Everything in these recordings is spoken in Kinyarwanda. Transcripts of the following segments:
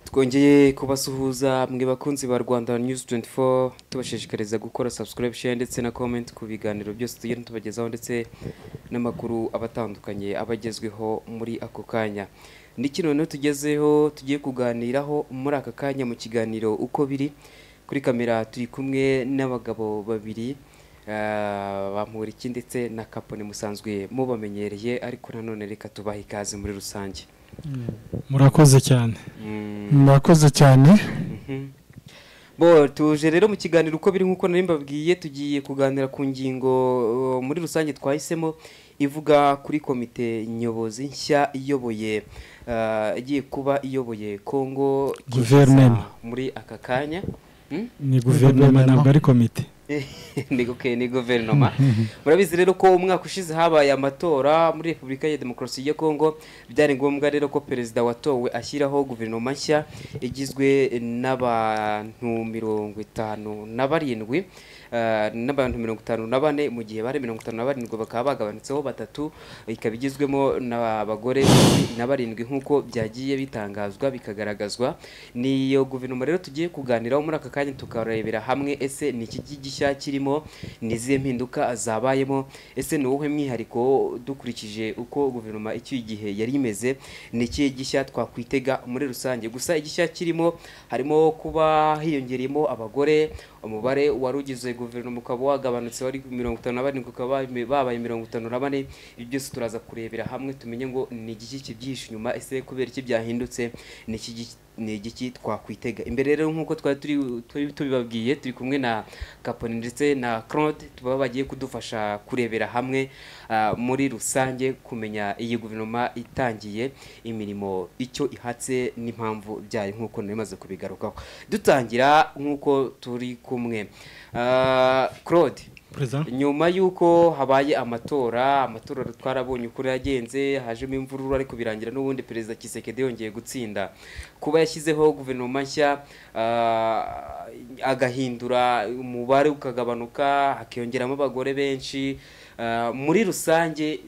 twongeye kubasuhuza mwe bakunzi ba rwanda news 24 tubashishikariza gukora subscription ndetse na comment ku biganiro byose tugenda tubagezaho ndetse n'amakuru abatandukanye abagezweho muri ako kanya niki noneho tugezeho tugiye kuganiraho muri aka kanya mu kiganiro uko biri kuri kamera turi kumwe n'abagabo babiri bamuriki ndetse na kapone musanzwe mubamenyereye ariko nanone reka tubahe ikaze muri rusange murakoze cyane murakoze cyane bo tuje rero mu kiganiro uko biri nk'uko nari mbabwiye tugiye kuganira ku ngingo muri rusange twahisemo ivuga kuri komite nyobozi nshya iyoboye igiye kuba iyoboye congo Guverinoma. muri aka kanya ni guverinoma ntabwo ari komite ni guke ni guverinoma murabizi rero ko umwaka ushize habaye amatora muri repubulika ya demokarasi ya kongo byari ngombwa rero ko perezida watowe ashyiraho guverinoma nshya igizwe n'abantu mirongo itanu na barindwi eh, n'abantu mirongo itanu na bane mu gihe bari mirongo itanu na barindwi bakaba bagabanutseho batatu ikaba igizwemo n'abagore cumi na barindwi nk'uko byagiye bitangazwa bikagaragazwa niyo guverinoma rero tugiye kuganiraho muri aka kanya tukarebera hamwe ese ni iki gishya kirimo ni izihe mpinduka zabayemo ese ni uwuhe mwihariko dukurikije uko guverinoma icyo gihe yari imeze ni ikihe gishya twakwitega muri rusange gusa igishya kirimo harimo kuba hiyongereyemo abagore umubare wari ugize guverinoma ukaba wagabanutse wari mirongo itanu na barindwi ukaba babaye mirongo itanu na bane ibyo byose turaza kurebera hamwe tumenye ngo ni igiki kibyihishe inyuma ese kubera iki byahindutse ni iki gi- ni igiki twakwitega imbere rero nk'uko twari turi turi tubibabwiye turi kumwe na kaponi ndetse na claude tuba bagiye kudufasha kurebera hamwe ah, muri rusange kumenya iyi guverinoma itangiye imirimo icyo ihatse n'impamvu byayo nk'uko nari maze kubigarukaho dutangira nk'uko turi kumwe Ah, claude perezida nyuma y'uko habaye amatora amatora twarabonye uko yagenze hajemo imvururu ariko birangira n'ubundi perezida kisekedi yongeye gutsinda kuba yashyizeho guverinoma nshya ah, agahindura umubare ukagabanuka hakiyongeramo abagore benshi ah, muri rusange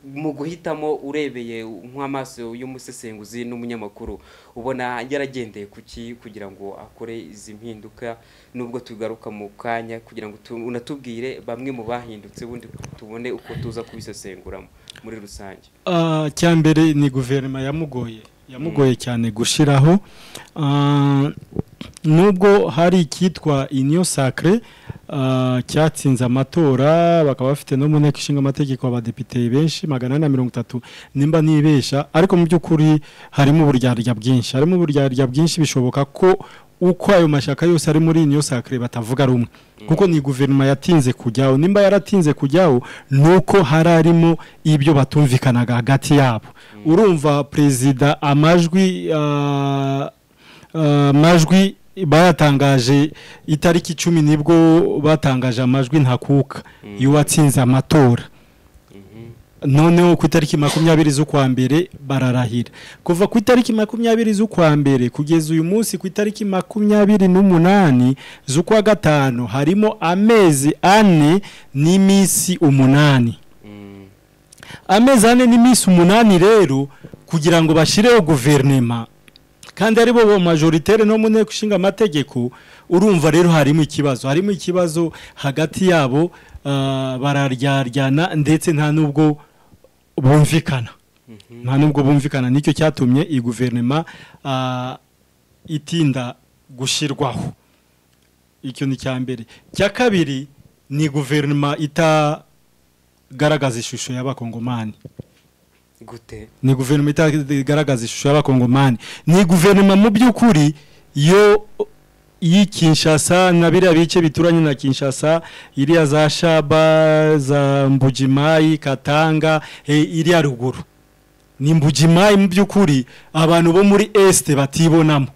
mu guhitamo urebeye nk'amaso y'umusesenguzi n'umunyamakuru ubona yaragendeye ku ki kugira ngo akore izi mpinduka nubwo tugaruka mu kanya kugira ngo tu- unatubwire bamwe mu bahindutse ubundi tubone uko tuza kubisesenguramo muri rusange Ah, icya mbere ni guverinoma yamugoye yamugoye cyane gushyiraho Ah, nubwo hari icyitwa iniyo sakire cyatsinze amatora bakaba bafite no mu nteko ishinga amategeko abadepite benshi magana ane na mirongo itatu nimba nibesha ariko mu by'ukuri harimo uburyarya bwinshi harimo uburyarya bwinshi bishoboka ko uko ayo mashyaka yose ari muri iniyo sakire batavuga rumwe kuko ni guverinoma yatinze kujyaho nimba yaratinze kujyaho ni uko hari harimo ibyo batumvikanaga hagati yabo urumva perezida amajwi ah, ah, amajwi bayatangaje itariki icumi nibwo batangaje amajwi ntakuka y'uwatsinze amatora noneho ku itariki makumyabiri z'ukwa mbere bararahira kuva ku itariki makumyabiri z'ukwa mbere kugeza uyu munsi ku itariki makumyabiri n'umunani z'ukwa gatanu harimo amezi ane n'iminsi umunani amezi ane n'iminsi umunani rero kugira ngo bashyireho guverinema kandi ari bo majoritere no mu nteko ishinga amategeko urumva rero harimo ikibazo harimo ikibazo hagati yabo ah, bararyaryana ndetse nta n'ubwo bumvikana nta n'ubwo bumvikana nicyo cyatumye iyi guverinoma ah, itinda gushyirwaho icyo ni icya mbere icya kabiri ni guverinoma itagaragaza ishusho y'abakongomani gute ni guverinoma itagaragaza ishusho y'abakongomani ni guverinoma mu by'ukuri yo y'i Kinshasa na biriya bice bituranye na Kinshasa iriya za Shaba za Mbujimayi Katanga eh, iriya ruguru ni Mbujimayi mu by'ukuri abantu bo muri Este batibonamo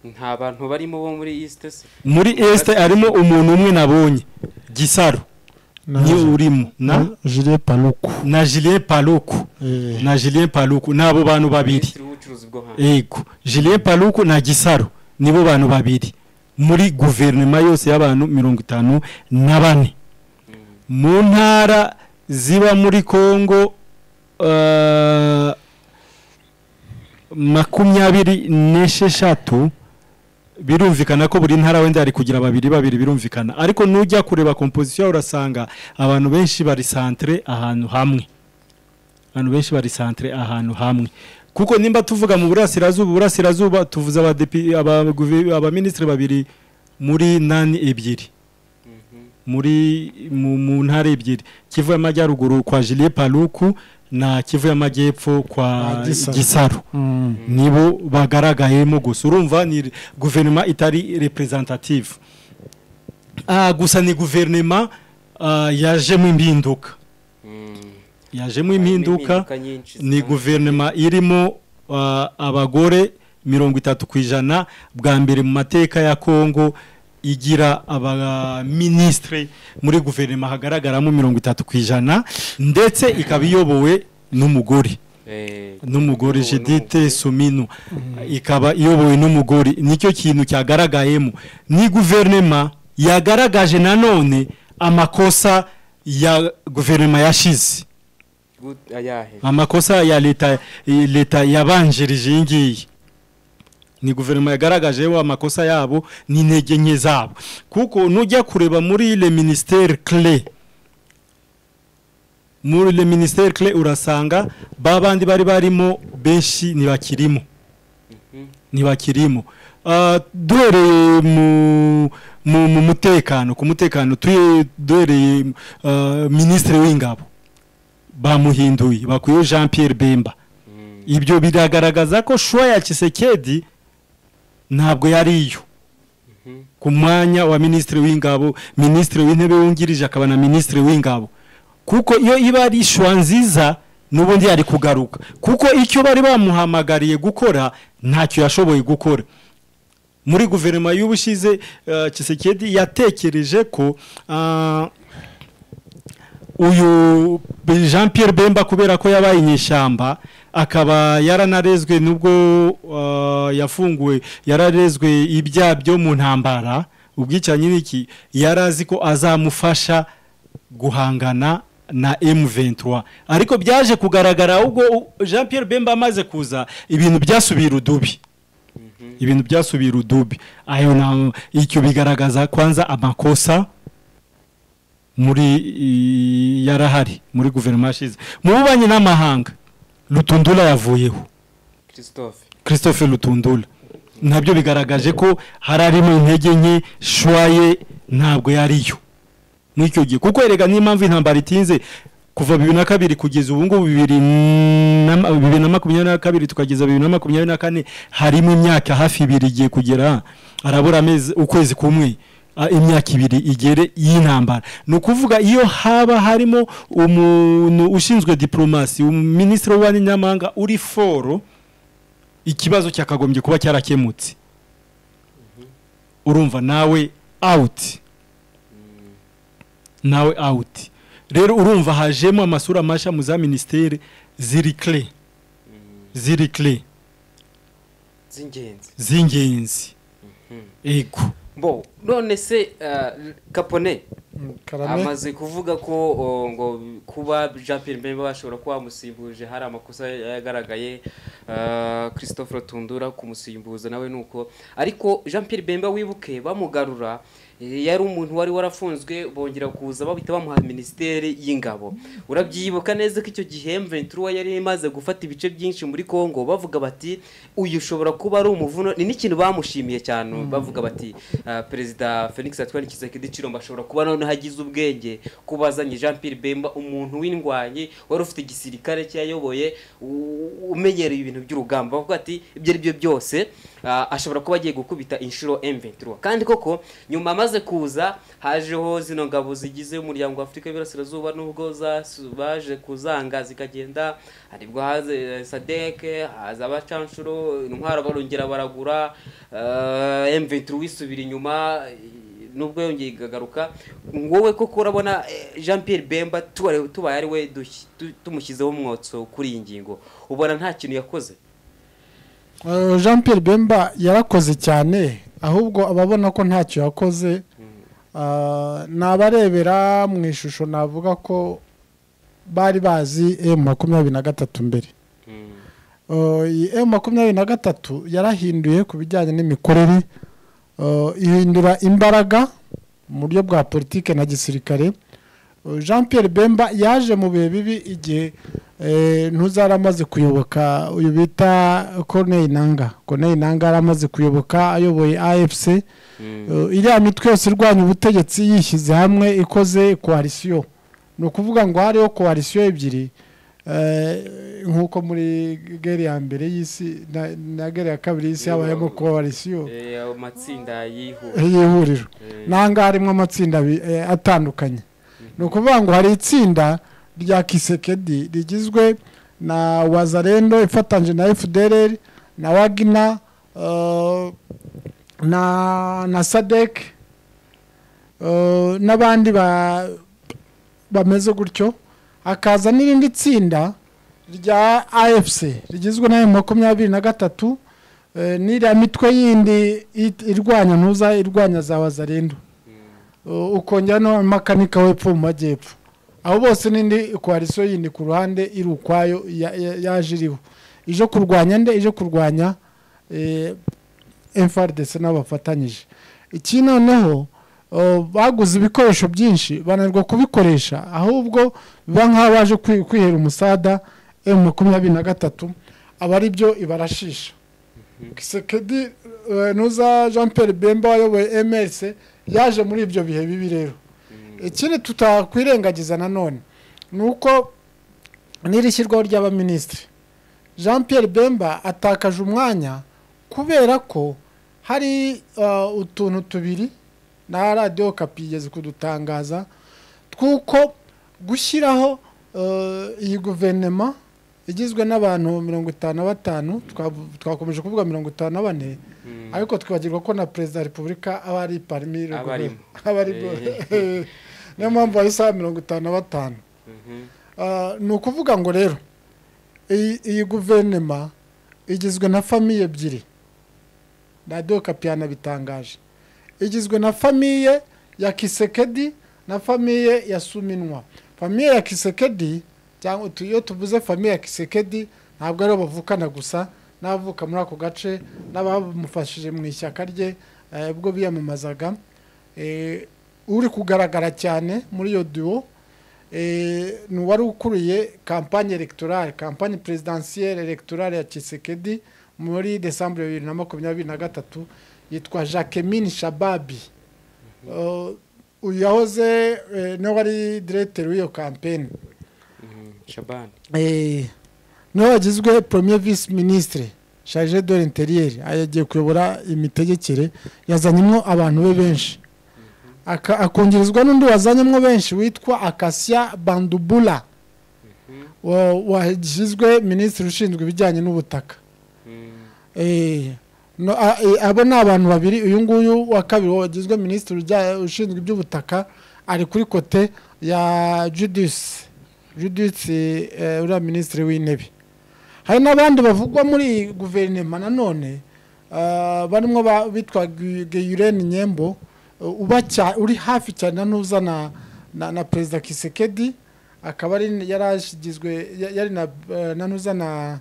nta bantu barimo bo muri east se muri Este harimo umuntu umwe nabonye Gisaro ni urimo na jire paluku na Julien Paluku Eh, na Julien Paluku nabo bantu babiri minisitiri w'ubucuruzi bwo hanze yego julien paluku na gisaro nibo bantu babiri muri guverinoma yose y'abantu mirongo itanu na bane mu ntara ziba muri kongo eh, makumyabiri n'esheshatu birumvikana ko buri ntara wenda hari kugira babiri babiri birumvikana ariko nujya kureba komposisiyo urasanga abantu benshi bari santere ahantu hamwe abantu benshi bari santere ahantu hamwe kuko nimba tuvuga mu burasirazuba burasirazuba tuvuze abadepi- abaguve- abaminisitiri babiri muri nani ebyiri muri mu, mu ntara ebyiri kivu y'amajyaruguru kwa Julie Paluku na kivu y'amajyepfo kwa Kwa Gisaro. Gisaro Mm. nibo bagaragayemo gusa urumva ni guverinoma itari representative ah gusa ni guverinoma ah, yajemo impinduka yajemo impinduka nyinshi ni zitandukanye. guverinoma irimo ah, abagore mirongo itatu ku ijana bwa mbere mu mateka ya kongo igira abaminisitire muri guverinoma hagaragaramo mirongo itatu ku ijana ndetse ikaba iyobowe n'umugore Eh, n'umugore iyobowe jidite sumino ikaba iyobowe n'umugore nicyo kintu cyagaragayemo ni guverinoma yagaragaje nanone amakosa ya guverinoma yashize Gut- ayahe amakosa ya leta leta yabanjirije iyi ngiyi ni guverinoma yagaragajeho amakosa yabo n'intege nke zabo kuko nujya kureba muri le ministere clé muri le ministere clé urasanga ba bandi bari barimo benshi ntibakirimo ntibakirimo Ah, duhereye mu mu mu mutekano ku mutekano tuye- duhereye ah, minisitiri w'ingabo bamuhinduye bakuyeho jean pierre bemba Mm, ibyo biragaragaza ko shuwa ya kisekedi ntabwo yari iyo Mhm. ku mwanya wa minisitiri w'ingabo minisitiri w'intebe wungirije akaba na minisitiri w'ingabo kuko iyo iba ari shuwa nziza n'ubundi yari kugaruka kuko icyo bari bamuhamagariye gukora ntacyo yashoboye gukora muri guverinoma y'ubushize uh, kisekedi yatekereje ko ah, uyu jean pierre bemba kubera ko yabaye inyeshyamba akaba yaranarezwe nubwo uh, yafunguwe yararezwe ibyaha byo mu ntambara ubwicanyi n'iki yari azi ko azamufasha guhangana na M23 ariko byaje kugaragara ubwo u- Jean Pierre Bemba amaze kuza ibintu byasubira udubi ibintu byasubira udubi ayo na icyo bigaragaza kwanza amakosa muri i- yarahari muri guverinoma yashize mu bubanyi n'amahanga rutundura yavuyeho Christophe christophe rutundura nabyo bigaragaje ko hari harimo intege nke shwaye ntabwo yariyo muri icyo gihe kuko erega n'impamvu intambara itinze kuva bibiri na kabiri kugeza ubu ngubu bibiri na- bibiri na makumyabiri na kabiri tukageza bibiri na makumyabiri na kane harimo imyaka hafi ibiri igiye kugera harabura amezi ukwezi kumwe a, imyaka ibiri igere y'intambara ni ukuvuga iyo haba harimo umuntu ushinzwe diporomasi minisitiri w'ububanyi n'amahanga uri foro ikibazo cyakagombye kuba cyarakemutse urumva nawe awuti nawe awuti rero urumva hajemo amasura mashya mu za minisiteri ziri kire ziri kire z'ingenzi z'ingenzi ego bo none se ah, kapone Mm, Karame amaze kuvuga ko o, ngo kuba jean pierre mbemba bashobora kuba bamusimbuje hari amakosa yagaragaye ah, christophe rotundura kumusimbuza nawe nuko ariko jean pierre bemba wibuke bamugarura eh, yari umuntu wari warafunzwe bongera kuza babita bamuha minisiteri y'ingabo urabyibuka neza ko icyo gihe mventura yari imaze gufata ibice byinshi muri congo bavuga bati uyu ushobora kuba ari umuvuno ni n'ikintu bamushimiye cyane bavuga bati ah, perezida felix atwara kisekedi kiromba ashobora kuba noneho agize ubwenge kuba azanye jean pierre bemba umuntu w'indwanyi wari ufite igisirikare cyayoboye u- umenyereye ibintu by'urugamba bavuga ati ibyo ari byo byose ah, ashobora kuba agiye gukubita inshuro M23 kandi koko nyuma amaze kuza hajeho zino ngabo zigize umuryango wa Afurika y'Iburasirazuba nubwo zasu- baje kuzanga zikagenda haribwo haze eh, SADC haza abacanshuro intwaro barongera baragura eh, M23 wisubira inyuma eh, nubwo yongeye ikagaruka wowe koko urabona eh, Jean Pierre Bemba tuba- tubaye ari we dushyi- tu- tumushyizeho umwotso kuri iyi ngingo ubona nta kintu yakoze Eh, Jean Pierre Bemba yarakoze cyane ahubwo ababona ko ntacyo yakoze ah, ni abarebera mu ishusho navuga ko bari bazi emu makumyabiri na gatatu mbere emu makumyabiri na gatatu yarahinduye ku bijyanye n'imikorere Uh, ihindura imbaraga mu buryo bwa politike na gisirikare Uh, jean pierre bemba yaje mu bihe bibi igihe eh, ntuzari amaze kuyoboka uyu bita corneille nanga corneille nanga yari amaze kuyoboka ayoboye afc Uh, iriya mitwe yose irwanya ubutegetsi yishyize hamwe ikoze koalisiyo ni ukuvuga ngo hariho koalisiyo ebyiri Eh, nk'uko muri gere ya mbere y'isi na- na gere ya kabiri y'isi habayemo koalisiyo Eh, ayo matsinda yihuye y'ihuriro Eh. nanga harimo amatsinda abi- eh, atandukanye ni ukuvuga ngo hari itsinda rya kisekedi rigizwe na wazarendo ifatanyije na fdr na wagina eh, na na sadek eh, n'abandi ba- bameze gutyo hakaza n'irindi tsinda rya afc rigizwe na emu makumyabiri na gatatu eh, n'iriya mitwe yindi it- irwanya ntuza irwanya za wazarendo Uh, ukongera no makanika w'epfo mu majyepfo abo bose n'indi koalisiyo yindi ku ruhande iri ukwayo ya- ya- yaje iriho ije kurwanya nde ije kurwanya eh, FRDC n'abafatanyije iki noneho uh, baguze ibikoresho byinshi bananirwa kubikoresha ahubwo biba nk'aho baje kwi- kwihera umusada emu makumyabiri na gatatu aba ari byo ibarashisha kisekedi eh, nuza jean pierre bemba wayoboye mrc yaje muri ibyo bihe bibi rero ikindi tutakwirengagiza nanone ni uko n'iri shyirwaho ry'abaminisitiri jean pierre bemba atakaje umwanya kubera ko hari uh, utuntu tubiri na radiyo kapi igeze kudutangaza tw'uko gushyiraho uh, iyi guverinoma igizwe n'abantu mirongo itanu na batanu twavu- twakomeje kuvuga mirongo itanu na bane ariko twibagirwa ko na perezida wa repubulika aba ari parmi le Aba arimo. gouvernement. aba ari niyo mpamvu bahise baba mirongo itanu na batanu Mhm. Ah, ni ukuvuga ngo rero iyi iyi guverinoma igizwe na famiye ebyiri radiyo kapi yanabitangaje igizwe na famiye ya kisekedi na famiye ya suminwa famiye ya kisekedi cyangwa tu- iyo tuvuze famiye ya kisekedi ntabwo aribo bavukana gusa n'abavuka muri ako gace n'abamufashije mu ishyaka rye eh, ubwo biyamamazaga Eh, uri kugaragara cyane muri iyo duwo eh, ni uwari ukuriye kampanye electorale kampanye presidentielle electorale ya Tshisekedi muri Desembre bibiri na makumyabiri na gatatu yitwa Jacquemin Shababi Eh, uyu yahoze eh, niwe wari diregiteri w'iyo kampeni Mhm. shabani Eh, niwe wagizwe premier vice ministre charge de l'interieur yagiye kuyobora imitegekere yazanyemo abantu be benshi Aka- akongerezwa n'undi wazanyemo benshi witwa akasia bandubula wa- washyizwe minisitiri ushinzwe ibijyanye n'ubutaka Mhm. Eh, no, a- eh, abo ni abantu babiri uyu nguyu wa kabiri wagizwe minisitiri ujya- ushinzwe iby'ubutaka ari kuri kote ya judisi judisi eh, uriya minisitiri w'intebe hari n'abandi bavugwa muri iyi guverinoma nanone ah, barimo ba- bitwa geyureni nyembo uh, uba cya- uri hafi cyane na ntuza na, na, na perezida kisekedi akaba ari yari ashigizwe ya- yari na, eh, na ntuza na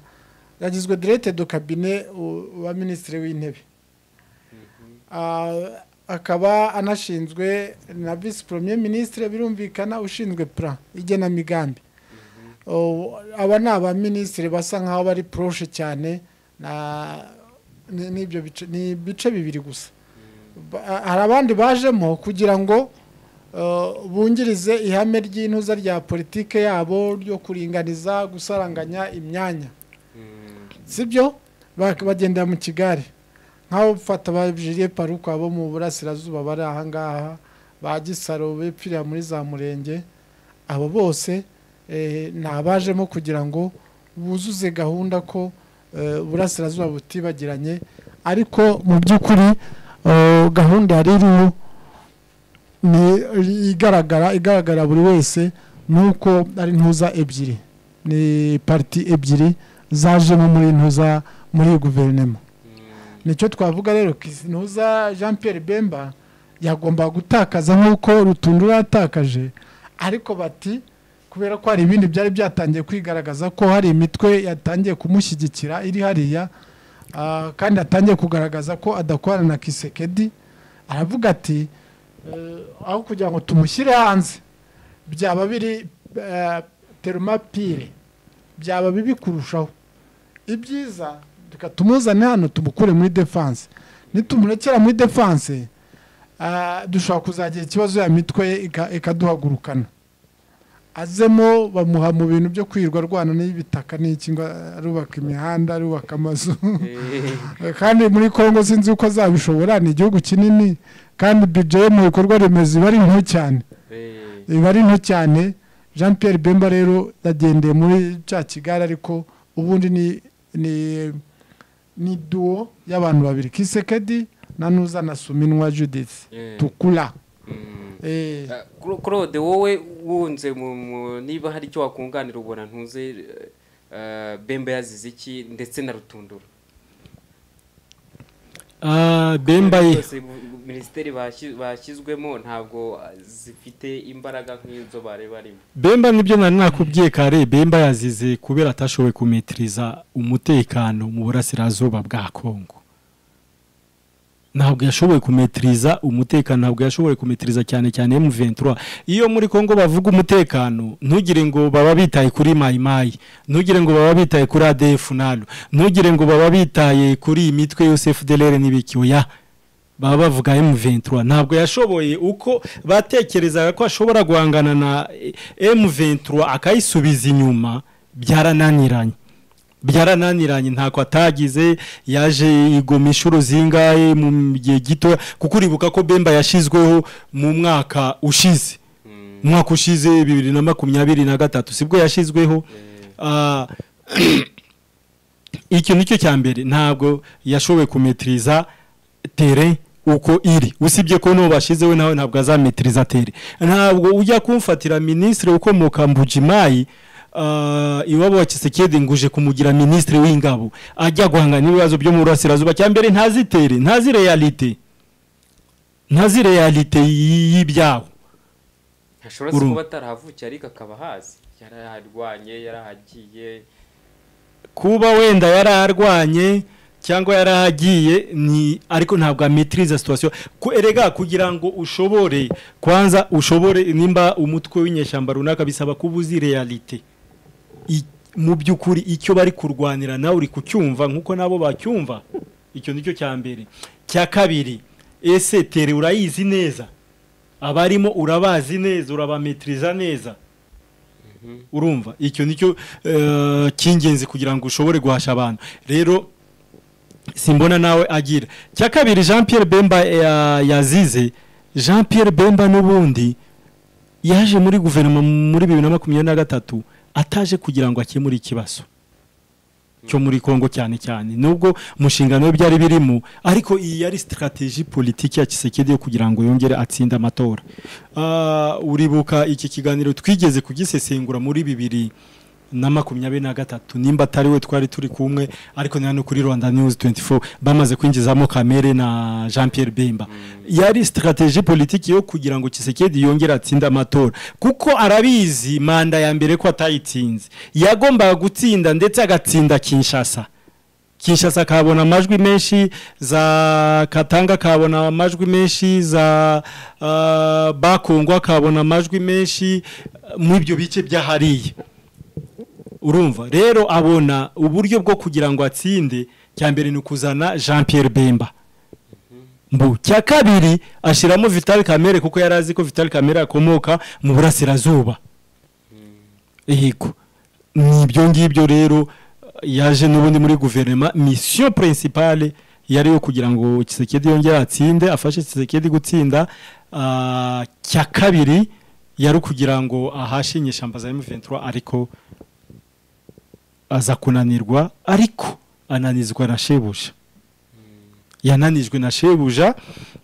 yagizwe direte do kabine u- wa minisitiri w'intebe Ah, akaba anashinzwe na visi premier minisitiri birumvikana ushinzwe plan igenamigambi Oh, aba ni abaminisitiri basa nkaho bari poroshe cyane na- ni- n'ibyo bice- ni ibice bibiri gusa Ba- hari abandi bajemo kugira ngo uh, bungirize ihame ry'intuza rya politike yabo ryo kuringaniza gusaranganya imyanya sibyo Bak- bagendera mu kigare nk'abo bafata ba julie paruko abo mu burasirazuba bari ahangaha ba gisaro bepfirira muri za murenge abo bose eh, ni abajemo kugira ngo buzuze gahunda ko eh, uburasirazuba butibagiranye ariko mu by'ukuri eh, gahunda yari iriho ni igaragara igaragara buri wese ni uko ari ntuza ebyiri ni pariti ebyiri zajemo muri ntuza muri iyi guverinoma nicyo twavuga rero ntuza jean pierre bemba yagomba gutakaza nk'uko rutunda yatakaje ariko bati kubera ko hari ibindi byari byatangiye kwigaragaza ko hari imitwe yatangiye kumushyigikira iri hariya ah, kandi atangiye kugaragaza ko adakorana na kisekedi aravuga ati eh, aho kugira ngo tumushyire hanze byaba biri eh, terumapire byaba bibi kurushaho ibyiza reka tumuzane hano tumukure muri defanse nitumurekera muri defanse ah, dushobora kuzagira ikibazo ya mitwe ye ika- ikaduhagurukana azemo bamuha mu bintu byo kwirirwa arwana n'ibitaka n'iki ngo arubaka imihanda arubaka amazu kandi muri congo sinzi uko azabishobora ni igihugu kinini kandi bije yo mu bikorwa remezo iba ari nto cyane iba ari nto cyane jean pierre bemba rero yagendeye muri cya kigali ariko ubundi ni ni ni duwo y'abantu babiri kisekedi na nuza na suminwa judith tukura Eh, claude wowe wunze mu- mu- niba hari icyo wakunganira ubona ntuze eh, bemba yazize iki ndetse na rutundura Ah, bemba ye Zose bu- minisiteri bashyi- bashyizwemo ntabwo ah, zifite imbaraga nk'izo bari barimo bemba nibyo nari nakubwiye kare bemba yazize kubera atashoboye kumetiriza umutekano mu burasirazuba bwa kongo ntabwo yashoboye kumetiriza umutekano ntabwo yashoboye kumetiriza cyane cyane M23 iyo muri Kongo bavuga umutekano ntugire ngo baba bitaye kuri Mai Mai ntugire ngo baba bitaye kuri ADF nalo ntugire ngo baba bitaye kuri iyi mitwe yose FDLR n'ibiki oya baba bavuga M23 ntabwo yashoboye uko batekerezaga ko ashobora guhangana na eh, M23 akayisubiza inyuma byarananiranye byarananiranye ntako atagize yaje igumisha uruzinga eh, mu gihe gito kuko uribuka ko Bemba yashizweho mu mwaka ushize Mm. umwaka ushize bibiri na makumyabiri na gatatu sibwo yashizweho Ah, iki nicyo cya mbere ntabwo yashoboye kumetiriza tere uko iri usibye ko n'uwo bashizeho nawe ntabwo azametiriza tere ntabwo ujya kumfatira minisitiri ukomoka mbujimayi Uh, iwabo wa Kisekedi nguje kumugira ministre w'ingabo ajya guhangana n'ibibazo byo mu burasirazuba cyambere ntazi tere ntazi realite ntazi realite y- y'ibyabo ntashobora se Uru- kuba atarahavukiye ariko akaba ahazi yaraharwanye yarahagiye kuba wenda yararwanye cyangwa yarahagiye ni ariko ntabwo ametiriza situation Ku- erega kugira ngo ushobore kwanza ushobore nimba umutwe w'inyeshyamba runaka bisaba kuba uzi realite I- mu by'ukuri icyo bari kurwanira nawe uri kucyumva nk'uko nabo bacyumva icyo nicyo cya mbere cya kabiri ese tere urayizi neza abarimo urabazi neza urabametiriza neza urumva icyo nicyo eh, cy'ingenzi kugira ngo ushobore guhasha abantu rero simbona nawe agira cya kabiri jean pierre bemba ya- yazize jean pierre bemba n'ubundi yaje muri guverinoma muri bibiri na makumyabiri na gatatu ataje kugira ngo akemure ikibazo cyo muri kongo cyane cyane nubwo umushinga nawe byari birimo ariko iyi yari sitarateji politiki ya kisekedi yo kugira ngo yongere atsinde amatora Ah, uribuka iki kiganiro twigeze kugisesengura muri bibiri na makumyabiri na gatatu nimba atari we twari turi kumwe ariko ni hano kuri rwanda news 24 bamaze kwinjizamo kamere na jean pierre bemba yari sitarateji politiki yo kugira ngo kisekedi yongere atsinde amatora kuko arabizi manda ya mbere ko atayitsinze yagombaga gutsinda ndetse agatsinda kinshasa kinshasa akabona amajwi menshi za katanga akabona amajwi menshi za ah, bakungwa akabona amajwi menshi ah, mu ibyo bice by'ahariya urumva rero abona uburyo bwo kugira ngo atsinde cya mbere ni ukuzana jean pierre bemba mbu cya kabiri ashyiramo vital kamere kuko yari azi ko vital kamere akomoka mu burasirazuba yego ni ibyo ngibyo rero yaje n'ubundi muri guverinoma misiyo pirinsipale yari iyo kugira ngo kisekedi yongere atsinde afashe kisekedi gutsinda ah, cya kabiri yari ukugira ngo ahashe inyeshyamba za M23 ariko aza kunanirwa ariko ananizwa na shebuja yananijwe na shebuja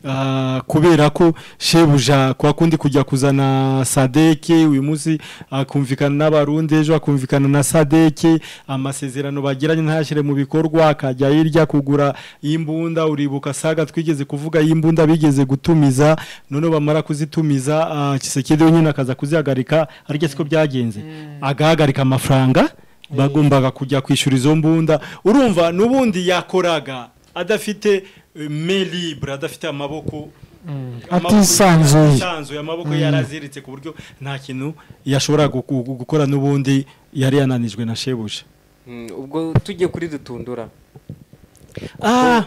ah, kubera ko shebuja kwa kundi kujya kuzana sadeke uyu munsi akumvikana n'abarundi ejo akumvikana na sadeke amasezerano bagiranye ntashire mu bikorwa akajya hirya kugura imbunda uribuka saga twigeze kuvuga y'imbunda bigeze gutumiza none bamara kuzitumiza ah, kisekedi wenyine akaza kuzihagarika ariko siko byagenze agahagarika amafaranga bagombaga kujya kwishyura izo mbunda urumva n'ubundi yakoraga adafite eh, main libre adafite amaboko amaboko Atisanzuye. atisanzuye, amaboko yaraziritse ku buryo nta kintu yashobora guku- gu- gukora n'ubundi yari yananijwe na shebuja Mm, ubwo tujye kuri dutundura ah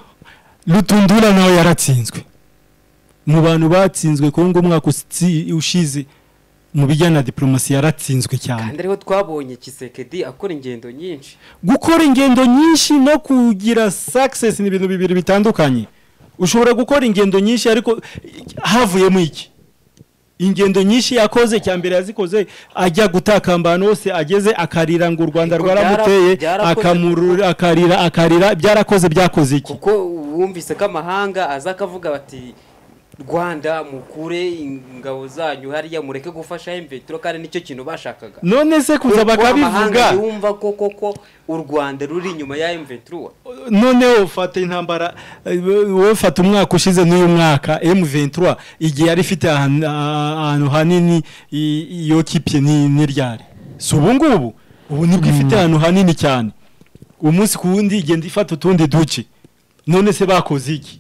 rutundura nawe yaratsinzwe mu bantu batsinzwe kongo umwaka utsi- ushize mu bijyanye na diplomasi yaratsinzwe cyane kandi ariho twabonye kisekedi akora ingendo nyinshi gukora ingendo nyinshi no kugira success ni ibintu bibiri bitandukanye ushobora gukora ingendo nyinshi ariko havuyemo iki ingendo nyinshi yakoze cya mbere yazikoze ajya gutakamba ahantu hose ageze akarira ngo u rwanda Ariko rwaramuteye byara- byarakoze akamuru- akarira akarira byarakoze byakoze iki kuko wumvise ko amahanga aza akavuga bati rwanda mukure ingabo zanyu hariya mureke gufasha imvetiro kandi nicyo kintu bashakaga none se kuza Kuko amahanga bakabivuga yumva ko koko u rwanda ruri inyuma ya imvetiro noneho ufata intambara eh, wowe fata umwaka ushize n'uyu mwaka M23 igihe yari ifite ahan- ah- ahantu hanini i- iyo kipe ni ni ryari si ubu ngubu ubu nibwo ifite ahantu hanini cyane umunsi ku wundi igenda ifata utundi duce none se bakoze iki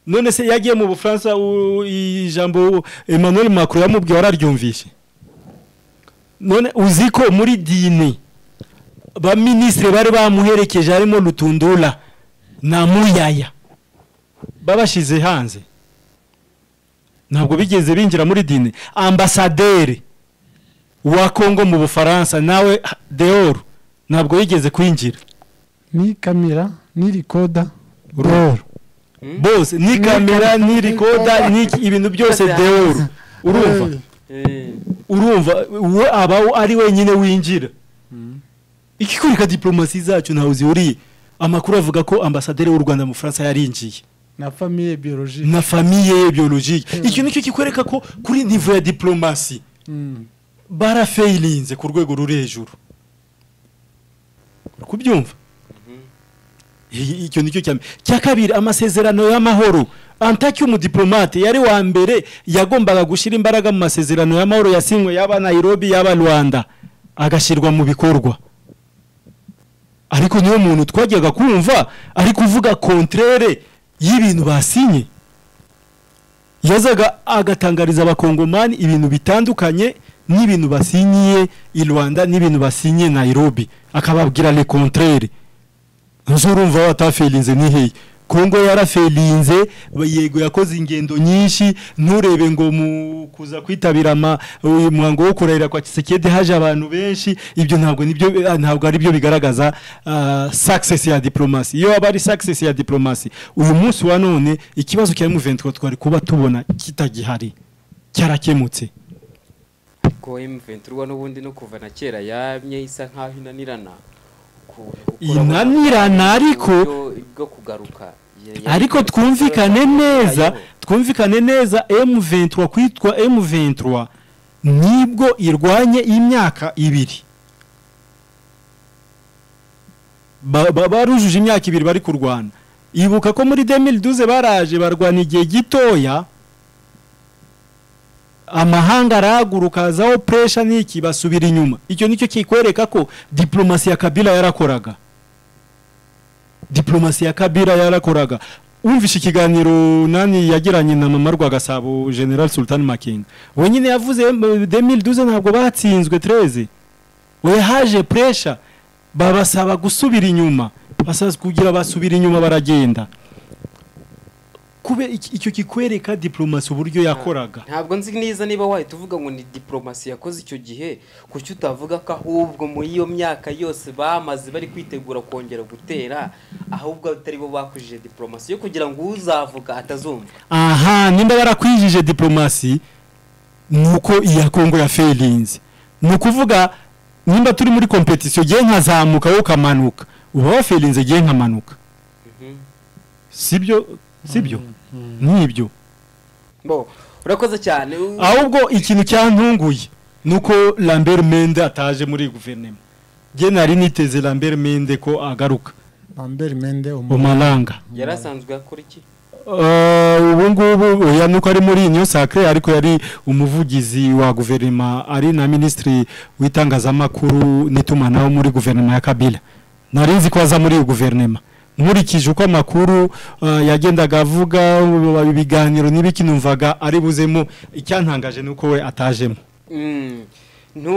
none se yagiye mu bufaransa u- ijambo emmanuel macron yamubwiye wararyumvishe none uzi ko muri dine baminisitiri bari bamuherekeje harimo rutundura na muyaya babashyize hanze ntabwo bigeze binjira muri dine ambasaderi wa kongo mu bufaransa nawe deoru ntabwo yigeze kwinjira ni kamera ni rikoda Roro. bose ni kamera ni rikoda ni iki- ibintu byose deoru urumva Eh, urumva we aba ari wenyine winjira ikikoreka diplomasi zacu ntawe zihuriye amakuru avuga ko ambasaderi w'u rwanda mu bufaransa yarinjiye na famiye biyoroji na famiye ye biologike icyo nicyo kikwereka ko kuri nivo ya diplomasi barafayirinze ku rwego ruri hejuru uri kubyumva I- icyo nicyo cya mbere cya kabiri amasezerano y'amahoro antaki umudiplomate yari wa mbere yagombaga gushyira imbaraga mu masezerano y'amahoro yasinywe yaba nairobi yaba rwanda agashyirwa mu bikorwa ariko niyo muntu twajyaga kumva ari kuvuga kontrere y'ibintu basinye yazaga agatangariza abakongomani ibintu bitandukanye n'ibintu basinyiye i rwanda n'ibintu basinyiye nairobi akababwira le contraire nzurumva wataferinze niheye kongo yaraferinze yego yakoze ingendo nyinshi nturebe ngo mu kuza kwitabira ama- uyu muhango wo kurahira kwa kisekedi haje abantu benshi ibyo ntabwo nibyo ntabwo ari byo bigaragaza ah, success ya diplomasi iyo aba ari success ya diplomasi uyu munsi wa none ikibazo cya M23 twari kuba tubona kitagihari cyarakemutse ko imvetiro n'ubundi no kuva na kera yamye isa nk'aho inanirana ku- gukora ubushakashatsi Inanirana ariko- uburyo bwo kugaruka Ya- ya- ariko twumvikane neza twumvikane neza M23 kwitwa M23 nibwo irwanye imyaka ibiri Ba- ba- barujuje imyaka ibiri bari kurwana ibuka ko muri 2012 baraje barwana igihe gitoya amahanga arahaguruka hazaho puresha n'iki basubira inyuma icyo nicyo kikwereka ko diplomasi ya kabila yarakoraga diplomasi ya kabira yarakoraga wumvishe ikiganiro nani yagiranye na mama rwagasabo general sultan makinga wenyine yavuze em, 2012 ntabwo batsinzwe 13 we haje pressure babasaba gusubira inyuma basaba kugira basubira inyuma baragenda kube iki- icyo kikwereka diplomasi uburyo yakoraga ntabwo nzi neza niba wahita uvuga ngo ni diplomasi yakoze icyo gihe kuki utavuga ko ahubwo muri iyo myaka yose bamaze bari kwitegura kongera gutera ahubwo atari bo bakujije diplomasi yo kugira ngo uzavuga atazumva aha nimba barakwijije diplomasi ni uko iya kongo yaferinze ni ukuvuga nimba turi muri kompetisiyo gihe nkazamuka wowe ukamanuka uba waferinze gihe nkamanuka sibyo sibyo n'ibyo bo urakoze cyane u- ahubwo ikintu cyantunguye ni uko lambert mende ataje muri guverinoma njye nari niteze lambert mende ko agaruka bambere mende umaranga yari asanzwe akora iki ubu ngubu oya nuko ari muri iyo sakire ariko yari umuvugizi wa guverinoma ari na minisitiri w'itangazamakuru n'itumanaho muri guverinoma ya kabila nari nzi ko aza muri iyo guverinoma nkurikije uko amakuru eh, yagendaga avuga ubu- ibiganiro n'ibiki numvaga ari buzemo icyantangaje ni uko we atajemo Mm. ntu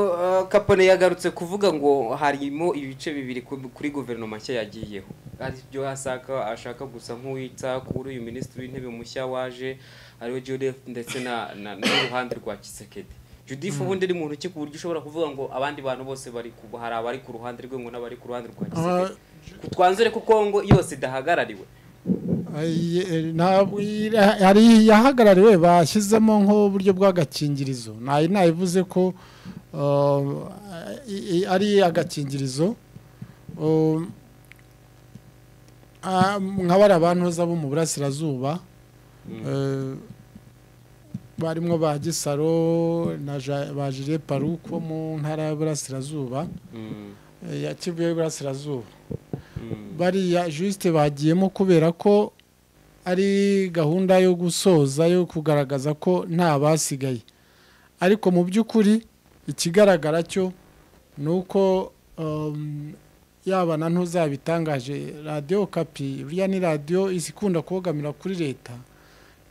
uh, kapone yagarutse kuvuga ngo harimo ibice bibiri ku- kuri guverinoma nshya yagiyeho aribyo asaka ashaka gusa nk'uwita kuri uyu minisitiri w'intebe mushya waje ariwe Judith ndetse na na- n'uruhande rwa Kisekedi Judith ubundi ari muntu ki ku buryo ushobora kuvuga ngo abandi bantu bose bari ku hari abari ku ruhande rwe ngo n'abari ku ruhande rwa Kisekedi twanzure ko Kongo yose idahagarariwe hari iyahagarariwe bashyizemo nk'uburyo bw'agakingirizo ntayo nayivuze ko uh, i- i- ari agakingirizo Um, ah, nka bariya bantuza bo mu burasirazuba eh, barimo ba gisaro na Ja- ba jire paruko mu ntara y'uburasirazuba Mm, eh, ya kivu y'uburasirazuba mm, bariya jisite bagiyemo kubera ko ari gahunda yo gusoza yo kugaragaza ko nta basigaye ariko mu by'ukuri ikigaragara cyo ni uko um, yaba na ntuzabitangaje radiyo kapi buriya ni radiyo isi ikunda kubogamira kuri leta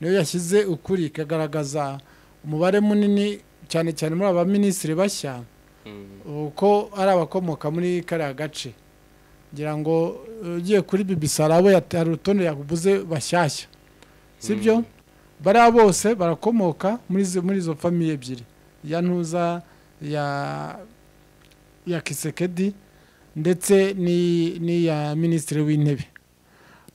niyo yashyize ukuri ikagaragaza umubare munini cyane cyane muri aba minisitiri bashya mm. uko ari abakomoka muri kariya gace ngira ngo eh, ugiye kuri BBC arabo yata- hari urutonde yagubuze bashyashya sibyo bariya bose barakomoka muri izo- muri izo famiye ebyiri ya ntuza ya ya kisekedi ndetse ni- n'iya minisitiri w'intebe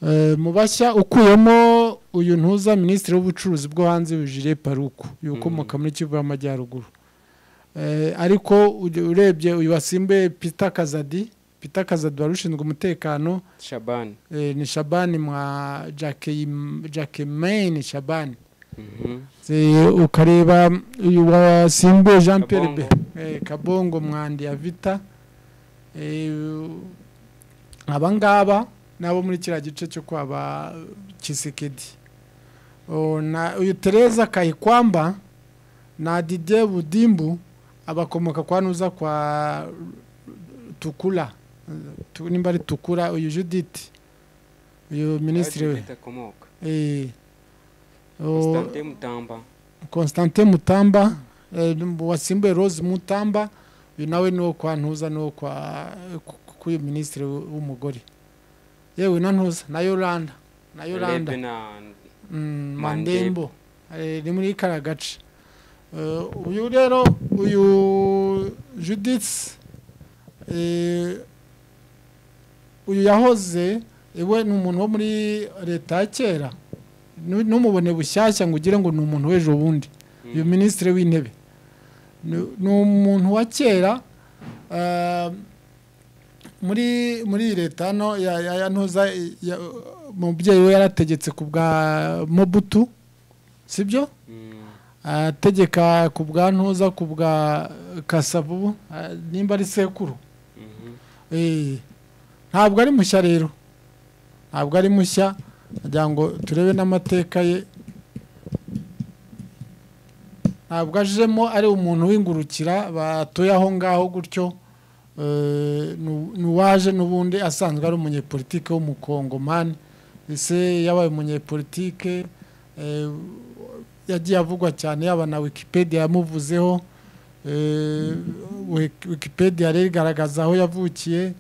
Eh, mu bashya ukuyemo uyu ntuza minisitiri w'ubucuruzi bwo hanze jire paruku uyu ukomoka muri kivu y'amajyaruguru Eh, ariko uge- urebye uyu wasimbuye pita kazadi pita kazadi wari ushinzwe umutekano Shaban eh, ni shabani mwa jakemeni shabani Mhm. Se- ukareba uyu wasimbuye jean pierre Kabongo. be eh, kabongo mwandi ya vita Eh, u- aba ngaba nabo muri kiriya gice cyo kwaba kisekedi O, na- uyu tereza kayikwamba na dide budimbu abakomoka kwa nuza kwa tukura Tu- nimba ari tukura uyu judith uyu minisitiri we Judith akomoka Eh. O- Constantin Mutamba constantin mutamba eh, wasimbuye rose mutamba uyu nawe ni uwo kwa ntuza ni uwo kwa ku- ku- uyu minisitiri w'umugore yewe na ntuza na yoranda na yoranda Lebe na Mm, Mandembo. mandembo Eh, ni muri kariya gace Eh, uyu rero uyu judith eh, uyu yahoze iwe ni umuntu wo muri leta ya kera Nu- numubone bushyashya ngo ugire ngo ni umuntu w'ejo bundi uyu minisitiri w'intebe Ni- ni umuntu wa kera ah, muri muri iyi leta hano ya- ya- ya ntuza ya- umubyeyi we yarategetse ku bwa mobutu sibyo Mm. ategeka ku bwa ntuza ku bwa kasavubu ah, nimba ari sekuru Mhm. Eh, ntabwo ari mushya rero ntabwo ari mushya nagira ngo turebe n'amateka ye ntabwo ajemo ari umuntu w'ingurukira batuye aho ngaho gutyo Eh, nu- ni uwaje n'ubundi asanzwe ari umunyepolitike w'umukongomani ese yabaye umunyepolitike eh, yagiye avugwa cyane yaba na wikipedia yamuvuzeho Eh, Wik- wikipedia rero igaragaza aho yavukiye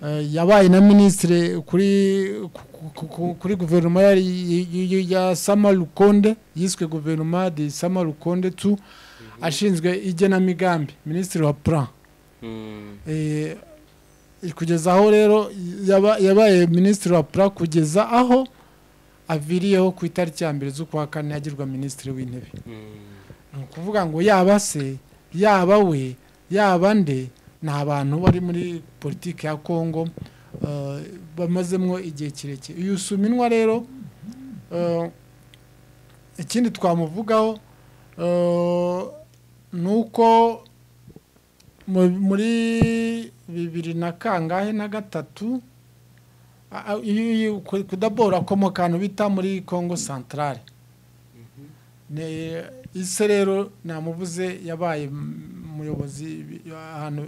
Eh, yabaye na minisitiri kuri ku- ku- ku- kuri guverinoma yari- y- y- y- ya sama rukonde yiswe guverinoma de sama rukonde tu ashinzwe igenamigambi minisitiri wa plan Mm. Eh, kugeza aho rero yaba- yabaye minisitiri wa pra kugeza aho aviriyeho ku itariki ya mbere z'ukwa kane agirwa minisitiri w'intebe Mm. ni ukuvuga ngo yaba se yaba we yaba nde ni abantu bari muri politiki ya kongo bamazemo igihe kirekire uyu suminwa rero ikindi twamuvugaho ni uko muri bibiri na kangahe na gatatu kudabora ko mu kantu bita muri congo santarare ise rero namuvuze yabaye umuyobozi ahantu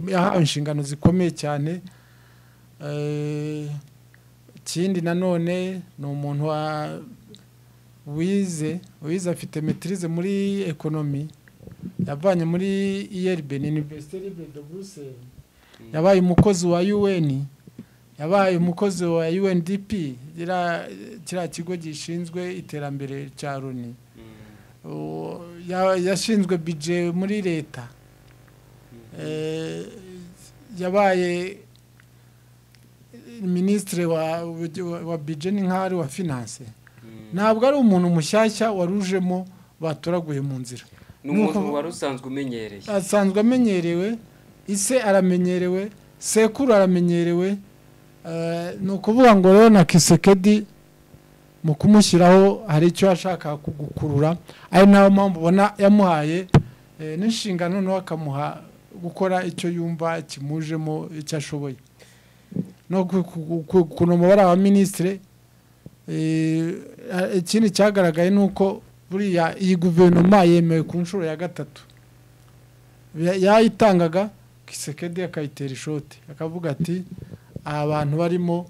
yahawe inshingano zikomeye cyane ikindi nanone ni umuntu wize wize afite metirize muri ekonomi yavanye muri iyeribe ni iniverisite libre de buruseli yabaye umukozi wa yuweni yabaye umukozi wa UNDP kiriya kigo gishinzwe iterambere cya Loni yashinzwe bije muri leta yabaye minisitiri wa bije n'inkari wa finance ntabwo ari umuntu mushyashya warujemo batoraguye mu nzira ni umuntu wari usanzwe umenyereye asanzwe amenyerewe ise aramenyerewe sekuru aramenyerewe ni ukuvuga ngo rero na kisekedi mu kumushyiraho hari icyo yashaka gukurura ari nayo mpamvu ubona yamuhaye n'inshingano nawe akamuha gukora icyo yumva kimujemo icyo ashoboye no kunamubara wa minisitiri ikindi cyagaragaye ni uko buriya iyi guverinoma yemewe ku nshuro ya gatatu yayitangaga kisekedi akayitera ishoti akavuga ati abantu barimo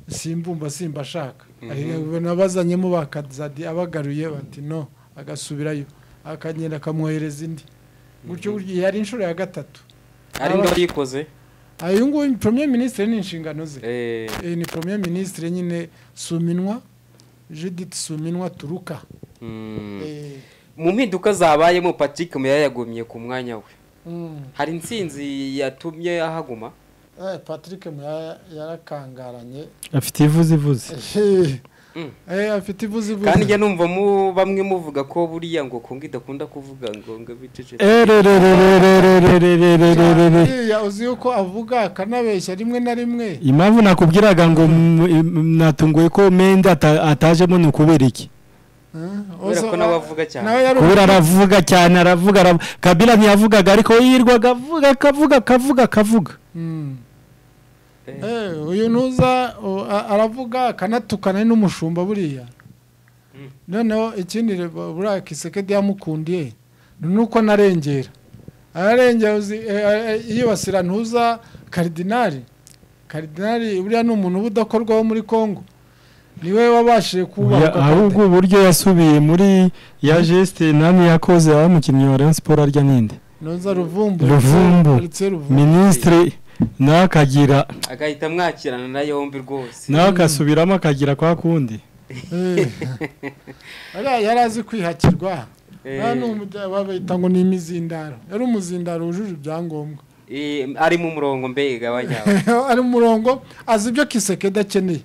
simbumba simba ashaka abazanyemo bakazadi abagaruye bati no agasubirayo akagenda akamwohereza indi gutyo gutyo yari inshuro ya gatatu ari ngo yikoze uyu nguyu premier minisitiri ni inshingano ze ni premier minisitiri nyine suminwa judith suminwa turuka mu mpinduka zabayemo patrick muya yagumye ku mwanya we hari insinzi yatumye ahaguma patrick yarakangaranye afite ivuze ivuze afite ivuze ivuze kandi njya numva bamwe muvuga ko buriya ngo kongo idakunda kuvuga ngo ngo biceceke uzi yuko avuga akanabeshya rimwe na rimwe impamvu nakubwiraga ngo natunguye ko mende atajemo ni ukubera iki kubera ko nawe avuga cyane kubera aravuga cyane aravuga kabira ntiyavugaga ariko yirwaga avuga akavuga akavuga akavuga uyu ntuza aravuga akanatukana n'umushumba buriya noneho ikindi buriya kisekedi yamukundiye ni uko narengera ararengera yibasira ntuza karidinari karidinari buriya ni umuntu uba udakorwaho muri congo niwe wabashije kubaka ahubwo uburyo yasubiye muri ya jesite nani yakoze aho umukinnyi wa Rayon Sport arya ninde ntuza ruvumbu ruvumbu ndetse ruvumbu minisitiri nawe akagira agahita amwakirana na yombi rwose nawe agasubiramo akagira kwa kundi ariya yari azi kwihakirwa babita ngo ni imizindaro yari umuzindaro wujuje ibyangombwa Eh, ari mu murongo mbega wajya ari mu murongo azi ibyo kisekedi akeneye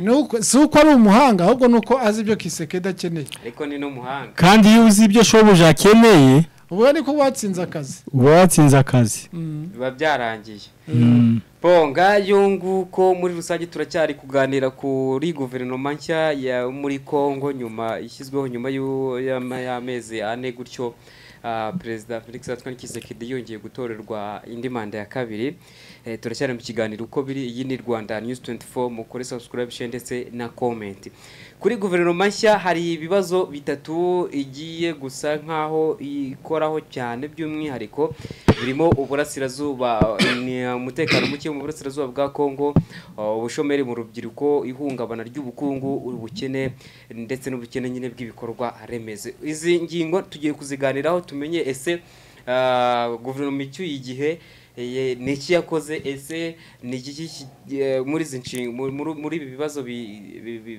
Ni uko- si uko ari umuhanga ahubwo ni uko azi ibyo kisekedi akeneye ariko ni n'umuhanga kandi iyo uzi ibyo shobuja akeneye ubwo ariko watsinze akazi uba watsinze akazi biba byarangiye Mm. bonga yunguko muri rusange turacyari kuganira kuri guverinoma nshya ya muri congo nyuma ishyizweho nyuma y'u- y'ama- y'amezi ane gutyo ah, perezida felix antoine kisekedi yongeye gutorerwa indi manda ya kabiri Eh, turacyari mu kiganiro uko biri iyi ni rwanda news 24 mukore subscription ndetse na comment kuri guverinoma nshya hari ibibazo bitatu igiye gusa nkaho ikoraho cyane by'umwihariko birimo uburasirazuba ni umutekano muke mu burasirazuba bwa Kongo uh, ubushomeri mu rubyiruko ihungabana ry'ubukungu ubukene ndetse n'ubukene nyine bw'ibikorwa remezo izi ngingo tugiye kuziganiraho tumenye ese uh, guverinoma icyuye igihe eh, ni iki yakoze ese ni iki ki- eh, muri izi nshinga muri- muri- muri ibi bibazo bi- bi- bi-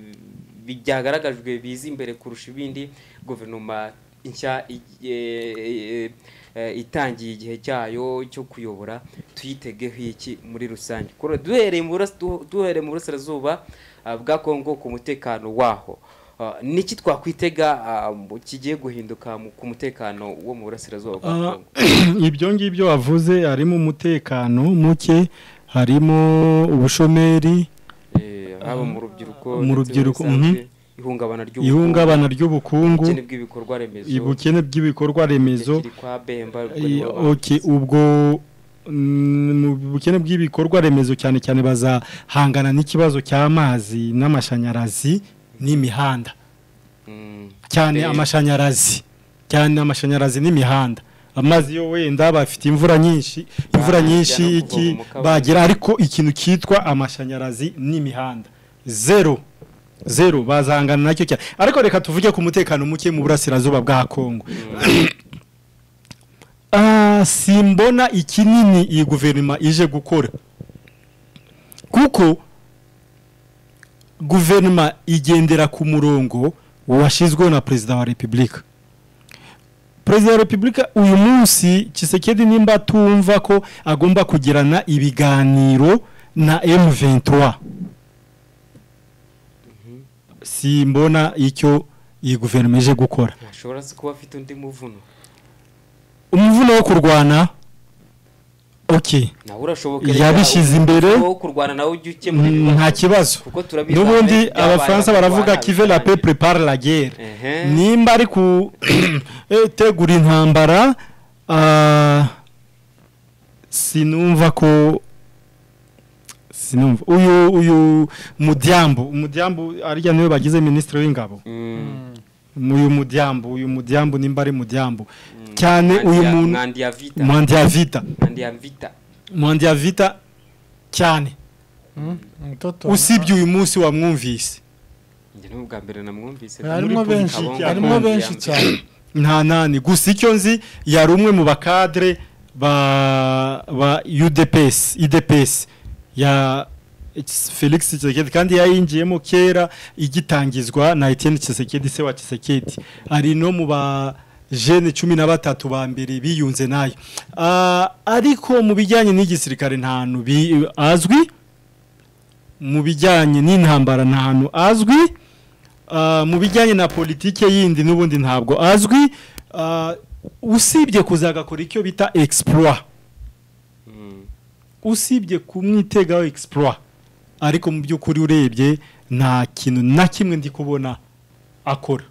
bi- byagaragajwe biza imbere kurusha ibindi guverinoma nshya i- eh, eh, itangiye igihe cyayo cyo kuyobora tuyitegeho iki muri rusange Kuro- duhereye mu burasi- du- duhereye mu burasirazuba ah, bwa kongo ku mutekano waho Ah, niki twakwitega ah, mu- kigiye guhinduka mu- ku mutekano wo mu burasirazuba bwa Ah, kongo ibyo ngibyo wavuze harimo umutekano muke harimo ubushomeri Eh, haba mu rubyiruko mu ndetse rubyiruko, bisanzwe, mhm. ihungabana ry'ubukungu, ihungabana ry'ubukungu ubukene bw'ibikorwa remezo ubukene bw'ibikorwa remezo ikiri kwa bemba ubwo Eh, nibo ba- okay, ubwo mm, mu bukene bw'ibikorwa remezo cyane cyane bazahangana n'ikibazo cy'amazi n'amashanyarazi n'imihanda Mm. cyane Eh. amashanyarazi cyane amashanyarazi n'imihanda amazi yo wenda bafite imvura nyinshi imvura Bahajya nyinshi no kuvoma iki mu kabande. bagira ariko ikintu cyitwa amashanyarazi n'imihanda zero zero bazahangana nacyo cyane ariko reka tuvuge ku mutekano muke mu burasirazuba bwa kongo Ah, simbona ikinini iyi guverinoma ije gukora kuko guverinoma igendera ku murongo washyizweho na perezida wa repubulika perezida wa repubulika uyu munsi kisekedi nimba tumva ko agomba kugirana ibiganiro na M23 simbona icyo iyi guverinoma ije gukora ashobora se kuba afite undi muvuno umuvuno wo kurwana ok nawe urashoboka yabishyize imbere wo kurwana nawe ujye ukemura mm, ibibazo. nta kibazo kuko turabizi n'ubundi abantu abafaransa byabaye baravuga bakarwana kive la pe bisangiye. prepare la guerre Ehe. nimba ari gutegura intambara ah, sinumva ko sinumva uyu uyu mudyambu umudyambu arya niwe bagize minisitiri w'ingabo Mm. uyu mudyambu uyu mudyambu nimba ari mudyambu cyane uyu Mwandi ya- muntu mwandi ya vita mwandi ya vita mwandi ya vita mwandi ya vita cyane usibye uyu munsi wamwumvise njye ni ubwa mbere namwumvise harimo muri benshi Kabongo, harimo mwandi ya benshi mbere. cyane nta nani gusa icyo nzi yari umwe mu bakadere ba ba UDPS IDPS ya Felix Tshisekedi kandi yayinjiyemo kera igitangizwa na Etienne Tshisekedi se wa Tshisekedi ari no mu ba jene cumi na batatu ba mbere biyunze nayo Ah, ariko mu bijyanye n'igisirikare nta hantu bi- azwi mu bijyanye n'intambara nta hantu azwi Ah, mu bijyanye na politike yindi n'ubundi ntabwo azwi Ah, usibye kuzagakora icyo bita exploit Mm. usibye kumwitegaho exploit ariko mu by'ukuri urebye nta kintu na kimwe ndi kubona akora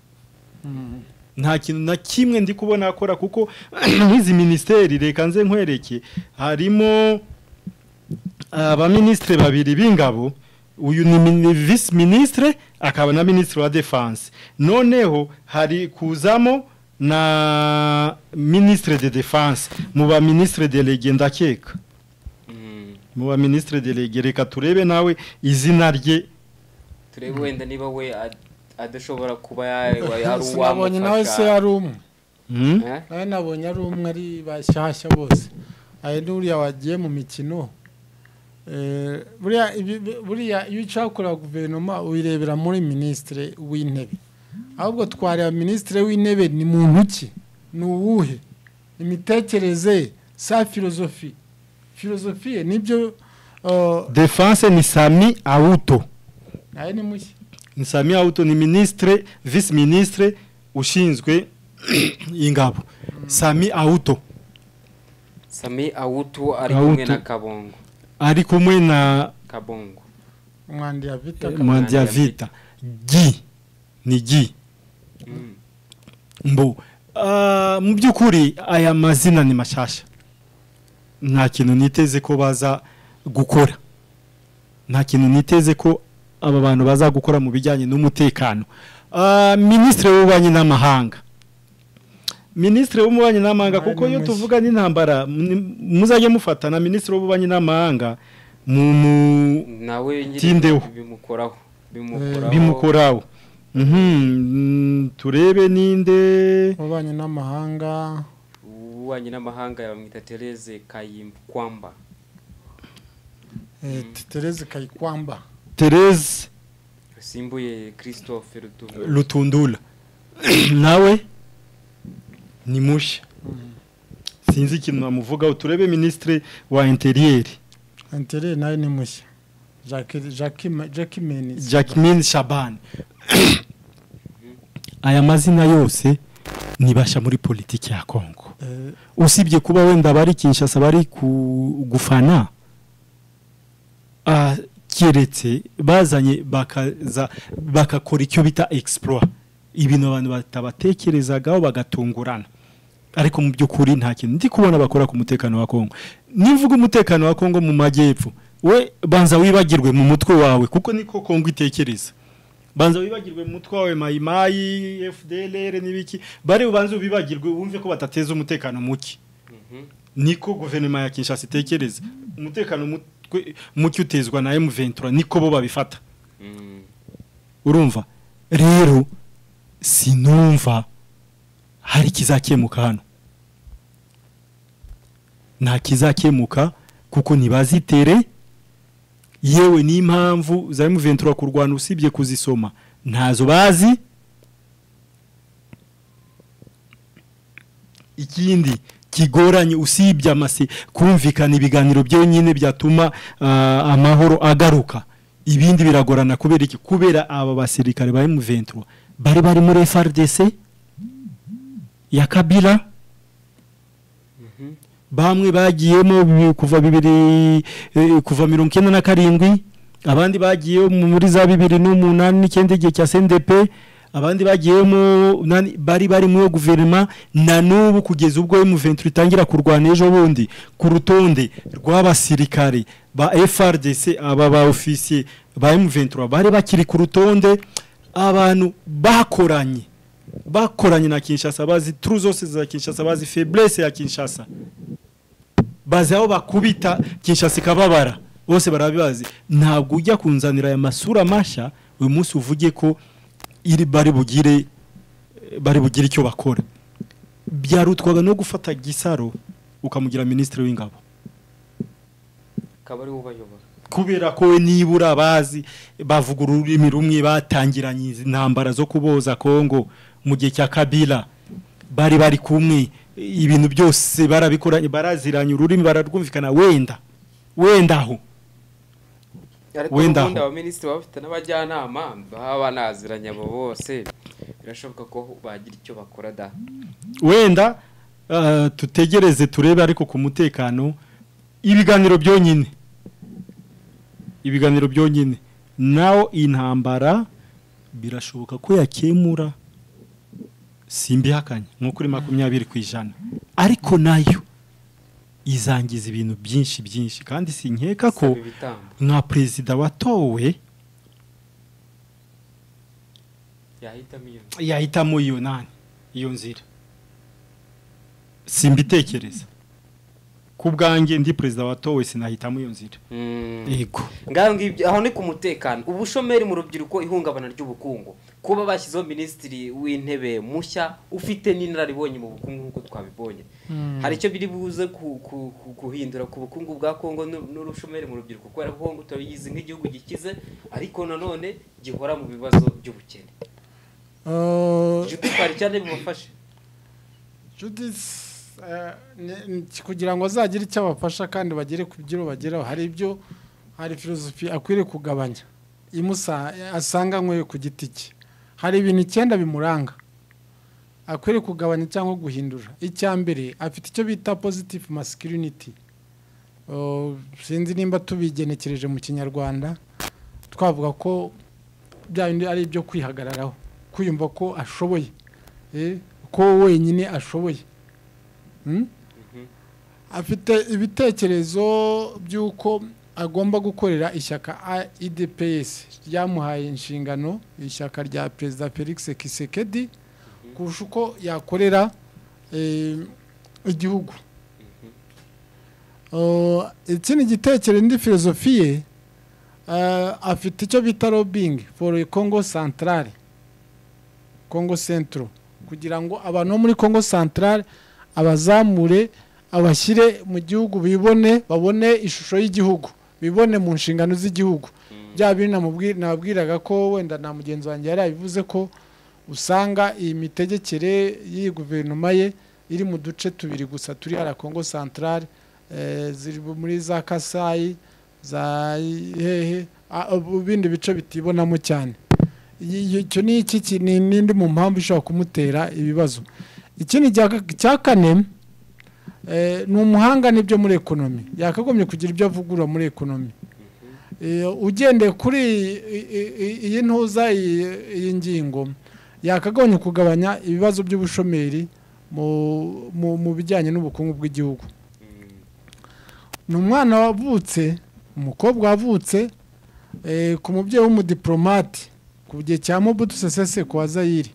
nta kintu na kimwe ndi kubona akora kuko nk'izi minisiteri reka nze nkwereke harimo abaminisitiri babiri b'ingabo uyu ni mini- visi minisitire akaba na minisitiri wa defanse noneho hari kuzamo na minisitiri de defanse mu ba minisitiri de lege ndakeka Mm. mu ba minisitiri de lege reka turebe nawe izina rye turebe wenda niba we ad- adashobora kuba ya- ya- ya- ari sinabonye nawe se uwamufasha ari umwe Hmm? Eh? nawe nabonye ari umwe ari bashyashya bose hari n'uriya wagiye mu mikino Eh, buriya ibi- bi- buriya iyo ushaka kureba guverinoma uyirebera muri minisitiri w'intebe ahubwo twareba minisitiri w'intebe ni muntu ki ni uwuhe imitekerereze ye sa filozofi filozofi ye nibyo eh, defanse ni sami awuto nawe ni mushya ni sami awuto ni minisitire visi minisitire ushinzwe ingabo sami awuto sami awutu ari kumwe Awutu. na kabongo ari kumwe na kabongo umwandi yavita mwandi ya vita gi ni gi Mm. mbo Ah, mu by'ukuri aya mazina ni mashasha nta kintu niteze ko baza gukora nta kintu niteze ko aba bantu baza gukora mu bijyanye n'umutekano Ah, minisitiri w'ububanyi n'amahanga minisitiri w'ububanyi n'amahanga Mwari kuko iyo mushya. tuvuga n'intambara ni- muzajye mufata na minisitiri w'ububanyi n'amahanga mu mu nawe nyiri- Tindeho. bimukoraho bimukoraho Mhm, turebe ninde ububanyi n'amahanga ububanyi n'amahanga bamwita Therese Kayimkwamba eh, Tereze Kayikwamba therese simbuye Christophe Rutunga rutundura nawe ni mushya sinzi ikintu namuvugaho turebe minisitiri wa interiyeri Antere nawe ni mushya Jacques- Jacques Ma- Jacques Menis jacqueline shaban aya mazina yose nibasha muri politiki ya kongo Eh, usibye kuba wenda bari kinshasa bari ku- gufana ah, keretse bazanye bakaza bakakora icyo bita egisipura ibintu abantu batabatekerezagaho bagatungurana ariko mu by'ukuri nta kintu ndi kubona bakora ku mutekano wa kongo nivuga umutekano wa kongo mu majyepfo we banza wibagirwe mu mutwe wawe kuko niko kongo itekereza banza wibagirwe mutwe wawe mayimayi fdlr n'ibiki bari ubanze ubibagirwe wumve ko batateza umutekano muke niko guverinoma ya kinshasa itekereza umutekano muke utezwa na emuventura niko bo babifata urumva rero sinumva hari ikizakemuka hano nta kizakemuka kuko ntibazitere yewe n'impamvu za emuventura kurwana usibye kuzisoma ntazo bazi ikindi kigoranye usibye amase kumvikana ibiganiro byonyine byatuma amahoro agaruka ibindi biragorana kubera iki kubera aba basirikare ba emuventura bari bari muri FRDC ya kabira bamwe bagiyemo kuva bibiri kuva mirongo icyenda na karindwi abandi bagiye muri za bibiri n'umunani n'icyenda igihe cya sendepe abandi bagiyemo bari bari muri guverinoma na n'ubu kugeza ubwo emuventura itangira kurwana ejo bundi ku rutonde rw'abasirikare ba frdc aba ba ofisiye ba emuventura bari bakiri ku rutonde abantu bakoranye bakoranye na kinshasa bazi turu zose za kinshasa bazi feburese ya kinshasa bazi aho bakubita kinshasa ikababara bose barabibazi ntabwo ujya kunzanira aya masura mashya uyu munsi uvuge ko bari bugire bari bugire icyo bakora byarutwaga no gufata gisaro ukamugira minisitiri w'ingabo akaba ariwe ubayobora kubera ko we nibura bazi bavuga ururimi rumwe batangiranye intambara zo kuboza kongo mu gihe cya kabira bari bari kumwe ibintu byose barabikoranye baraziranye ururimi bararwumvikana wenda wenda aho ariko Wenda aho. ubundi abaminisitiri baba bafite n'abajyanama baba banaziranye abo bose birashoboka ko bagira icyo bakora da wenda ah, tutegereze turebe ariko ku mutekano ibiganiro byonyine ibiganiro byonyine nawo intambara birashoboka ko yakemura simbihakanye nko kuri makumyabiri ku ijana ariko nayo izangiza ibintu byinshi byinshi kandi sinkeka ko Saba ibitambo nka perezida watowe yahitamo iyo nzu yahitamo iyo nani iyo nzira simbitekereza ku bwanjye ndi perezida watowe sinahitamo iyo nzira Mm. yego ngaho ngibyo aho ni ku mutekano ubushomeri mu rubyiruko ihungabana ry'ubukungu kuba bashyizeho minisitiri w'intebe mushya ufite n'inararibonye mu bukungu nk'uko twabibonye hari icyo biri buze ku- ku- ku- guhindura ku bukungu bwa kongo n'u- n'ubushomeri mu rubyiruko kubera ko kongo turabizi nk'igihugu gikize ariko nanone gihora mu bibazo by'ubukene Eh, juti twari cyane bubafashe Judith eh, ni- ni- kugira ngo azagire icyo abafasha kandi bagere ku byo bageraho hari ibyo hari filozofi akwiriye kugabanya imusa asanga nk'uyu ku giti cye hari ibintu icyenda bimuranga akwiriye kugabanya cyangwa guhindura icya mbere afite icyo bita positive masculinity Oh, sinzi nimba tubigenekereje mu kinyarwanda twavuga ko bya bindi ari ibyo kwihagararaho kwiyumva ko ashoboye Eh, ko wenyine ashoboye Hmm? afite ibitekerezo by'uko agomba gukorera ishyaka idps ryamuhaye inshingano ishyaka rya perezida felix kisekedi kurusha uko yakorera eh, igihugu Uh, ikindi gitekerezo ndi filozofiye afite icyo bita lobbying for congo centrale congo centro kugira ngo abantu bo muri congo centrale abazamure abashyire mu gihugu bibone babone ishusho y'igihugu bibone mu nshingano z'igihugu bya bindi namubwi- nababwiraga ko wenda na mugenzi wanjye yari yabivuze ko usanga iyi mitegekere y'iyi guverinoma ye iri mu duce tubiri gusa turi hariya congo centrale eh, ziri muri za kasayi za hehe ah, ubu bindi bice bitibonamo cyane Iyi- icyo ni iki ki- ni n'indi mu mpamvu ishobora kumutera ibibazo ikindi cya ka- cya kane eh, ni umuhanga n'ibyo muri ekonomi yakagombye kugira ibyo avugurura muri ekonomi Eh, ugendeye kuri iyi- iyi- iyi- iyi ntuza iyi- iyi ngingo yakagombye kugabanya ibibazo by'ubushomeri mu- mu- mu bijyanye n'ubukungu bw'igihugu ni umwana wavutse umukobwa wavutse eh, ku mubyeyi w'umudipolomate ku gihe cya mobutu sesese ku wazayiri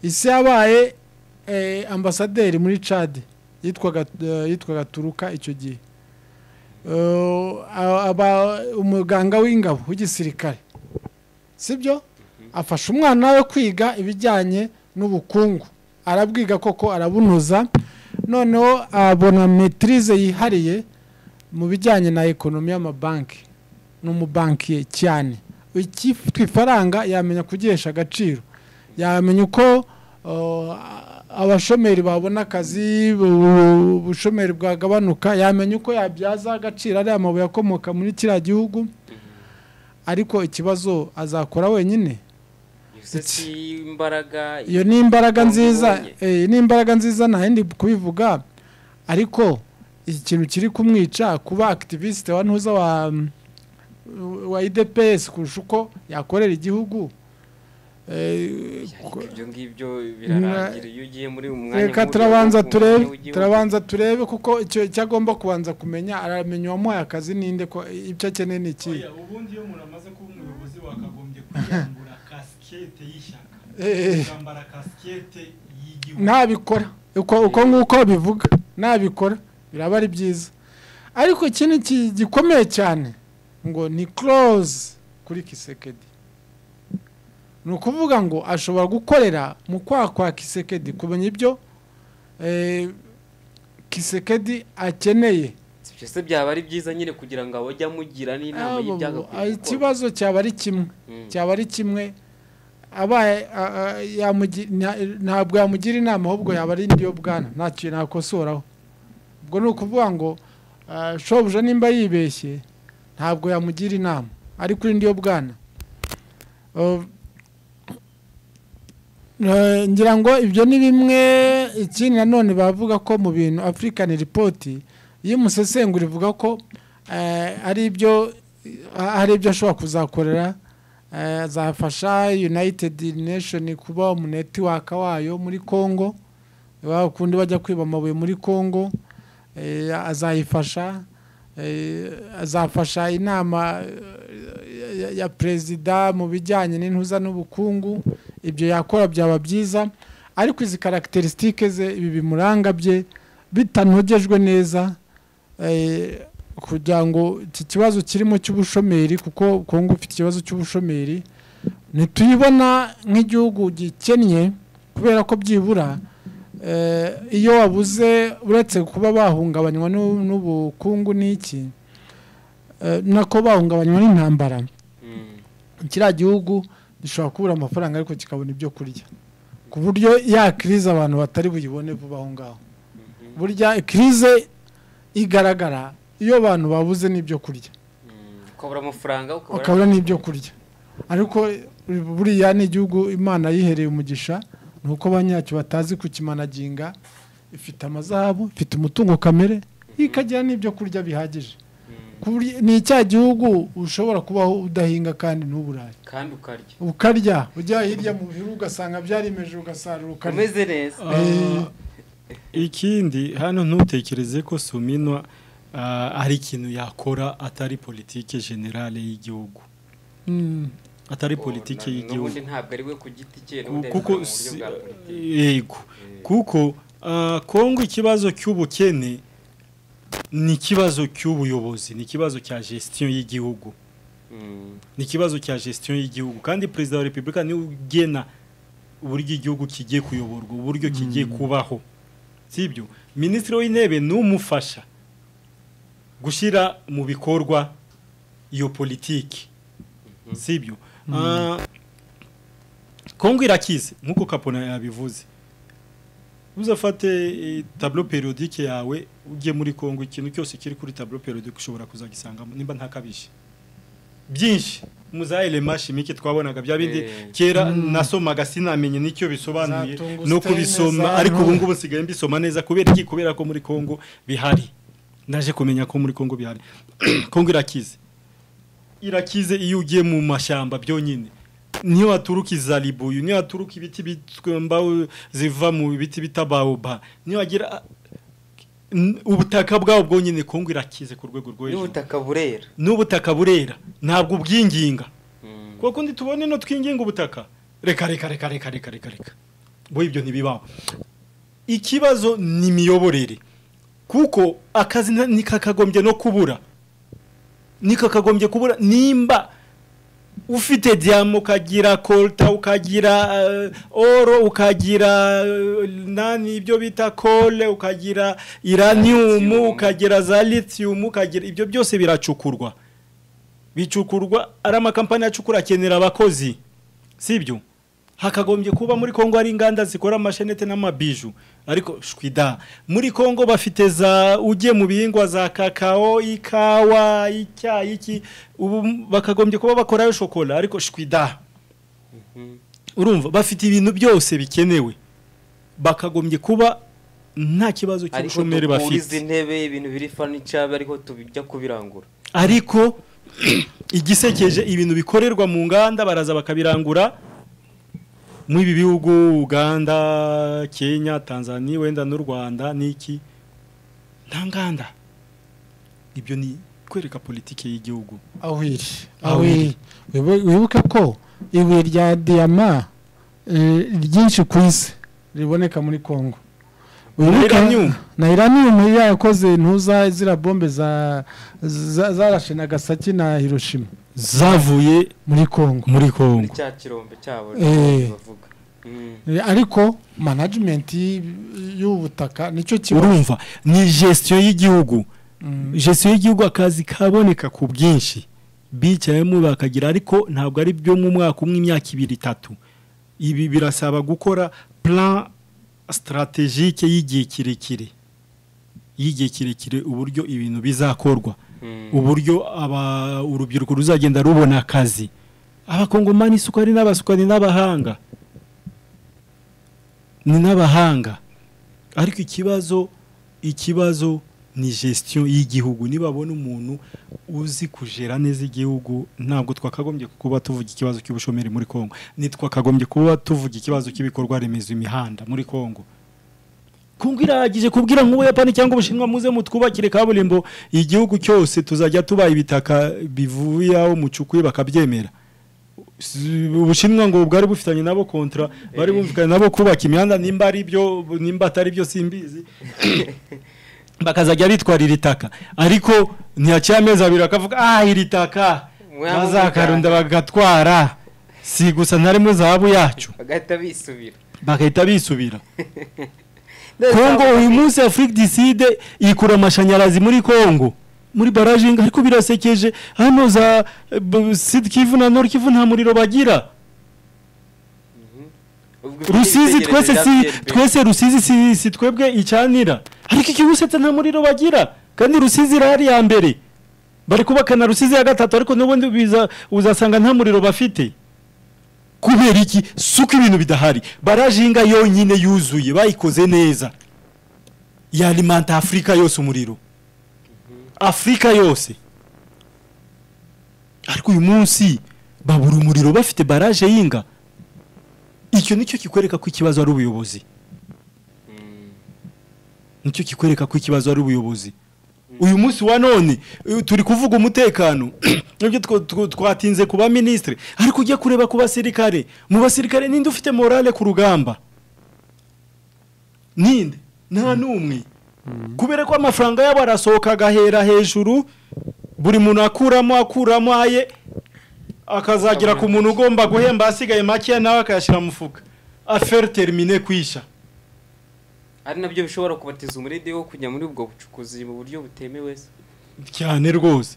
isi yabaye eh, ambasaderi muri cade yitwaga eh, yitwaga turuka icyo gihe Uh, aba umuganga w'ingabo w'igisirikare sibyo afasha umwana we kwiga ibijyanye n'ubukungu arabwiga koko arabunoza noneho abona metirize yihariye mu bijyanye na ekonomi y'amabanki n'umubankiye cyane icyifite ifaranga yamenya kugihesha agaciro yamenya uko uh, abashomeri babona akazi bu- ubushomeri bwagabanuka yamenya uko yabyaza agaciro ariya mabuye akomoka muri kiriya gihugu ariko ikibazo azakora wenyine Bivuze Iki- ati, imbaraga iyo ni imbaraga Wanga nziza ubonye. eh, ni imbaraga nziza nta yindi kubivuga ariko ikintu kiri kumwica kuba akitiviste wa ntuza wa wa idps kurusha uko yakorera igihugu Eh, ariko ibyo ngibyo birarangira iyo ugiye muri uyu mwanya reka nk'uyu turabanza w'umukuru turebe w'igihugu. turabanza turebe kuko icyo icyo agomba kubanza kumenya aramenya uwamuhaye akazi ninde ko ibyo akeneye ni iki Oya, ubundi iyo umuntu amaze kuba umuyobozi wakagombye kwiyambura kasikete y'ishyaka Eh, eh. ukambara kasikete y'igihugu ntabikora uko uko nk'uko bivuga ntabikora biraba ari byiza ariko ikindi ki- gikomeye cyane ngo ni close kuri kisekedi ni ukuvuga ngo ashobora gukorera mu kwaha kwa kisekedi kumenya ibyo eh, kisekedi akeneye Si byo se byaba ari byiza nyine kugira ngo abajye amugira n'inama Abo- y'ibyagakwiye gukora ikibazo cyaba ari kimwe Mm. cyaba ari kimwe abaye a- a- yamugi- nta- ntabwo yamugira inama ahubwo yaba ari indi yo bwana ntacyo nakosoraho ubwo ni ukuvuga ngo ah, shobuja nimba yibeshye ntabwo yamugira inama ariko indi yo bwana Uh, eh, ngira ngo ibyo ni bimwe ikindi nanone bavuga ko mu bintu afurikani ripoti iyo umusesengura ivuga ko eh, ari ibyo eh, hari ibyo ashobora kuzakorera eh, azafasha united nation kuba umunetiwaka wayo muri congo wa kundi bajya kwiba amabuye muri congo eh, azayifasha eh, azafasha inama eh, ya- ya perezida mu bijyanye n'intuza n'ubukungu ibyo yakora byaba byiza ariko izi karagiterisitike ze ibi bimuranga bye bitanogejwe neza eh, kugira ngo iki kibazo kirimo cy'ubushomeri kuko kongo ufite ikibazo cy'ubushomeri ntituyibona nk'igihugu gikennye kubera ko byibura eh, iyo wabuze uretse kuba bahungabanywa n'u- n'ubukungu n'iki eh, nako bahungabanywa n'intambara Mm. kiriya gihugu gishobora kubura amafaranga ariko kikabona ibyo kurya ku buryo ya kirize abantu batari buyibone vuba aho ngaho Mhm. burya kirize igaragara iyo abantu babuze n'ibyo kurya Mm. ukabura amafaranga ukabura ukabura n'ibyo kurya ariko buriya ni igihugu imana yihereye umugisha ni uko banyacyo batazi kukimanaginga ifite amazahabu ifite umutungo kamere ikagira n'ibyo kurya bihagije Mm. Ku buryo- ni icya gihugu ushobora kubaho udahinga kandi ntuburaye kandi ukarya ukarya ujya hirya mu bihuru ugasanga byarimeje ugasarura ukarya umeze neza Ah, ikindi hano ntutekereze ko suminwa ah, ari ikintu yakora atari politike generale y'igihugu Mm. atari Oh, politike na- y'Igihugu. n'ubundi ntabwo ari we ku giti cye Ku- n'ubundi ari kuko mu buryo si- bwa politiki yego kuko ah, kongo ikibazo cy'ubukene ni ikibazo cy'ubuyobozi ni ikibazo cya gestion y'igihugu Mm. ni ikibazo cya gestion y'igihugu kandi perezida wa repubulika niwe ugena uburyo igihugu kigiye kuyoborwa uburyo kigiye kubaho sibyo minisitiri w'intebe ni umufasha gushyira mu bikorwa iyo politiki sibyo Ah, kongo irakize nk'uko kapona yabivuze uzafate eh, tableau periodique yawe ujye muri kongo ikintu cyose kiri kuri tableau periodique ushobora kuzagisangamo nimba ntakabije byinshi muzayire mashimike twabonaga bya bindi Eh. kera nasomaga sinamenye nicyo bisobanuye Za tungusiteni, no kubisoma za ariko ubu ntore. ngubu sigaye mbisoma neza kubera iki kubera ko muri Kongo bihari naje kumenya ko muri Kongo bihari Kongo irakize irakize iyo ugiye mu mashyamba byonyine niyo waturuka izaribuyu niyo waturuka ibiti bitwemba ziva mu biti bita bawuba niyo wagira n- ubutaka bwabo bwonyine kongo irakize ku rwego rwo hejuru n'ubutaka burera n'ubutaka burera ntabwo ubwinginga Mm. kuko kundi tubone no twinginga ubutaka reka reka reka reka reka reka reka bo ibyo ntibibaho ikibazo ni imiyoborere kuko akazi nta- ntikakagombye no kubura ntikakagombye kubura nimba ufite diyama ukagira kolta ukagira eh, oro ukagira eh, nani ibyo bita kole ukagira Lithium. iranium ukagira za lithium ukagira ibyo byose biracukurwa bicukurwa ari amakampani acukura akenera abakozi sibyo hakagombye kuba muri Kongo hari inganda zikora amashenete n'amabiju ariko shwida muri Kongo bafite za ugiye mu bihingwa za kakao ikawa icyayi iki ubu bakagombye kuba bakorayo shokora ariko shwida Mhm. urumva bafite ibintu byose bikenewe bakagombye kuba nta kibazo ariko cy'ubushomeri dukuriza bafite intebe ibintu biri furniture ariko tubijya kubirangura ariko igisekeje ibintu bikorerwa mu nganda baraza bakabirangura mu ibi bihugu Uganda Kenya Tanzania wenda n'u Rwanda n'iki nta nganda ibyo ni kwereka politike y'igihugu aho iri Aho aho iri Wibu- wibuke ko ibuye rya diyama eh, ryinshi ku isi riboneka muri congo Wibuke- Uranium. na iranium yari yarakoze ntuza zira bombe za za- zarashe nagasaki na hiroshima zavuye muri congo muri muri Kongo cya kirombe cyabo Eh. bavuga Mm. Eh, ariko management y'ubutaka nicyo kibazo urumva ni gestion y'igihugu Mm. gestion y'igihugu akazi kaboneka ku bwinshi bicayemo bakagira ariko ntabwo ari byo mu mwaka umwe imyaka ibiri itatu ibi birasaba gukora plan strategique y'igihe kirekire y'igihe kirekire uburyo ibintu bizakorwa Mm. uburyo aba urubyiruko ruzagenda rubona akazi abakongomani isuka ari n'abasuka ni n'abahanga ni n'abahanga ariko ikibazo ikibazo ni gestion y'igihugu nibabona umuntu uzi kujera neza igihugu ntabwo twakagombye kuba tuvuga ikibazo cy'ubushomeri muri Kongo nitwakagombye kuba tuvuga ikibazo cy'ibikorwa remezo imihanda muri Kongo Kongo irahagije kubwira nk'ubuyapani cyangwa ubushinwa muze mutwubakire kaburimbo igihugu cyose tuzajya tuba ibitaka bivuye aho mucukuye bakabyemera S- ubushinwa ngo bwari bufitanye nabo kontra bari bumvikanye nabo kubaka imihanda nimba ari byo nimba atari byo simbizi bakazajya bitwarira itaka ariko ntiyaciye amezi abiri bakavuga ah iri taka Mwaba bazakarunda mujyana." bagatwara si gusa ntarimo zahabu yacu bagahita bisubira bagahita bisubira kongo uyu munsi afurike diside ikura amashanyarazi muri kongo muri barajinga ariko birasekeje hano za eh, b- sud kivu na nord kivu nta muriro bagira Ubwo rusizi ufite twese si ibitekerezo bya twese rusizi si, si twebwe icanira ariko iki busetse nta muriro bagira kandi rusizi irahari ya mbere bari kubaka na rusizi ya gatatu ariko n'ubundi biza- uzasanga nta muriro bafite kubera iki suko ibintu bidahari barajinga yonyine yuzuye bayikoze neza yalimanta afurika yose umuriro afurika yose ariko uyu munsi babura umuriro bafite baraje y'inga icyo nicyo kikwereka ko ikibazo ari ubuyobozi Mm. nicyo kikwereka ko ikibazo ari ubuyobozi uyu munsi wa none eh, turi kuvuga umutekano nibyo two- two- twatinze ku baminisitiri ariko ujya kureba ku basirikare mu basirikare ninde ufite morale ku rugamba ninde nta n'umwe kubera ko amafaranga yabo arasohoka agahera hejuru buri muntu akuramo akuramo aye akazagera ku muntu ugomba guhemba asigaye makeya nawe akayashyira mu mufuka aferi termine kwisha ari nabyo bishobora kubatiza umurindi wo kujya muri ubwo bucukuzi mu buryo butemewe se cyane rwose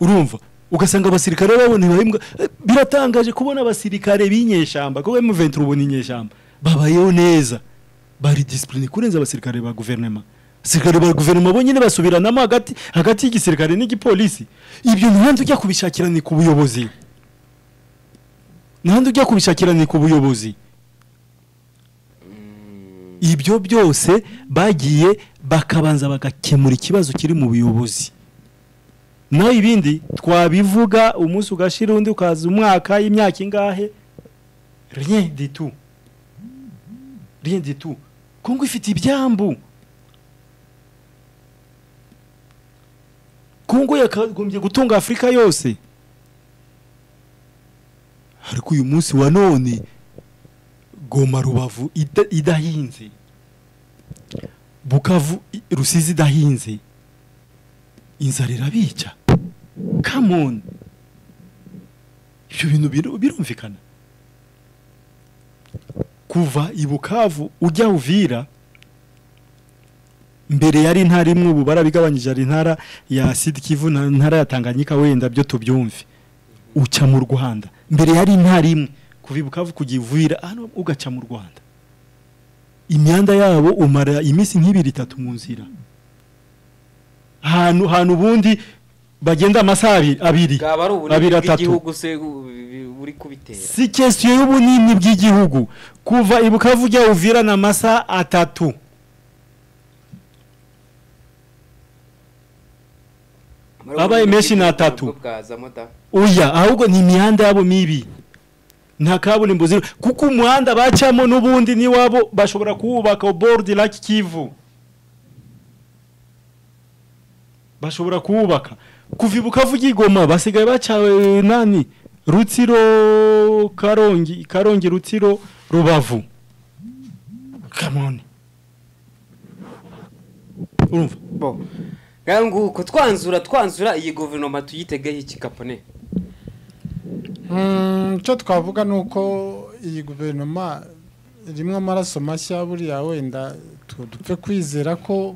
urumva ugasanga abasirikare babona ibahembwa Eh, biratangaje kubona abasirikare b'inyeshyamba kuko M23 ubu ni inyeshyamba babayeho neza bari disipurine kurenza abasirikare ba guverinoma abasirikare ba guverinoma bonyine basubiranamo hagati hagati y'igisirikare n'igipolisi ibyo ntihandi ujya kubishakira ni ku buyobozi ntihandi ujya kubishakira ni ku buyobozi ibyo byose bagiye bakabanza bagakemura ikibazo kiri mu buyobozi naho ibindi twabivuga umunsi ugashira undi ukaza umwaka y'imyaka ingahe rien du tout rien du tout kongo ifite ibyambu kongo yakagombye gutunga afurika yose ariko uyu munsi wa none goma rubavu ida- idahinze bukavu i- rusizi idahinze inzara irabica come on ibyo bintu biru- birumvikana kuva i bukavu ujya uvira mbere yari intara imwe ubu barabigabanyije ari intara ya sidi kivu na intara ya tanganyika wenda byo tubyumve uca mu rwanda mbere yari intara imwe kuva i bukavu kujya ivura hano ugaca mu rwanda imyanda yabo umara iminsi nk'ibiri itatu mu nzira ahantu hantu ubundi bagenda amasaha abi- abiri bwaba ari ubunini abiri atatu bw'igihugu se bu- bu- buri kubitera si kesiyo y'ubunini bw'igihugu kuva i bukavu ujya uvira na amasaha atatu Babaye menshi ni atatu. Nabwo bwazamo da oya ahubwo ni imihanda yabo mibi nta kaburimbo ziri kuko umuhanda bacamo n'ubundi n'iwabo bashobora kuwubaka bordi laki kivu bashobora kuwubaka kuva i bukavu ujya i Goma basigaye bacawe nani rutsiro karongi karongi rutsiro rubavu kamone urumva bo ngaho nguko twanzura twanzura iyi guverinoma tuyitegeho iki kapone Mm, icyo twavuga ni uko iyi guverinoma irimo amaraso mashya buriya wenda tu- dupfe kwizera ko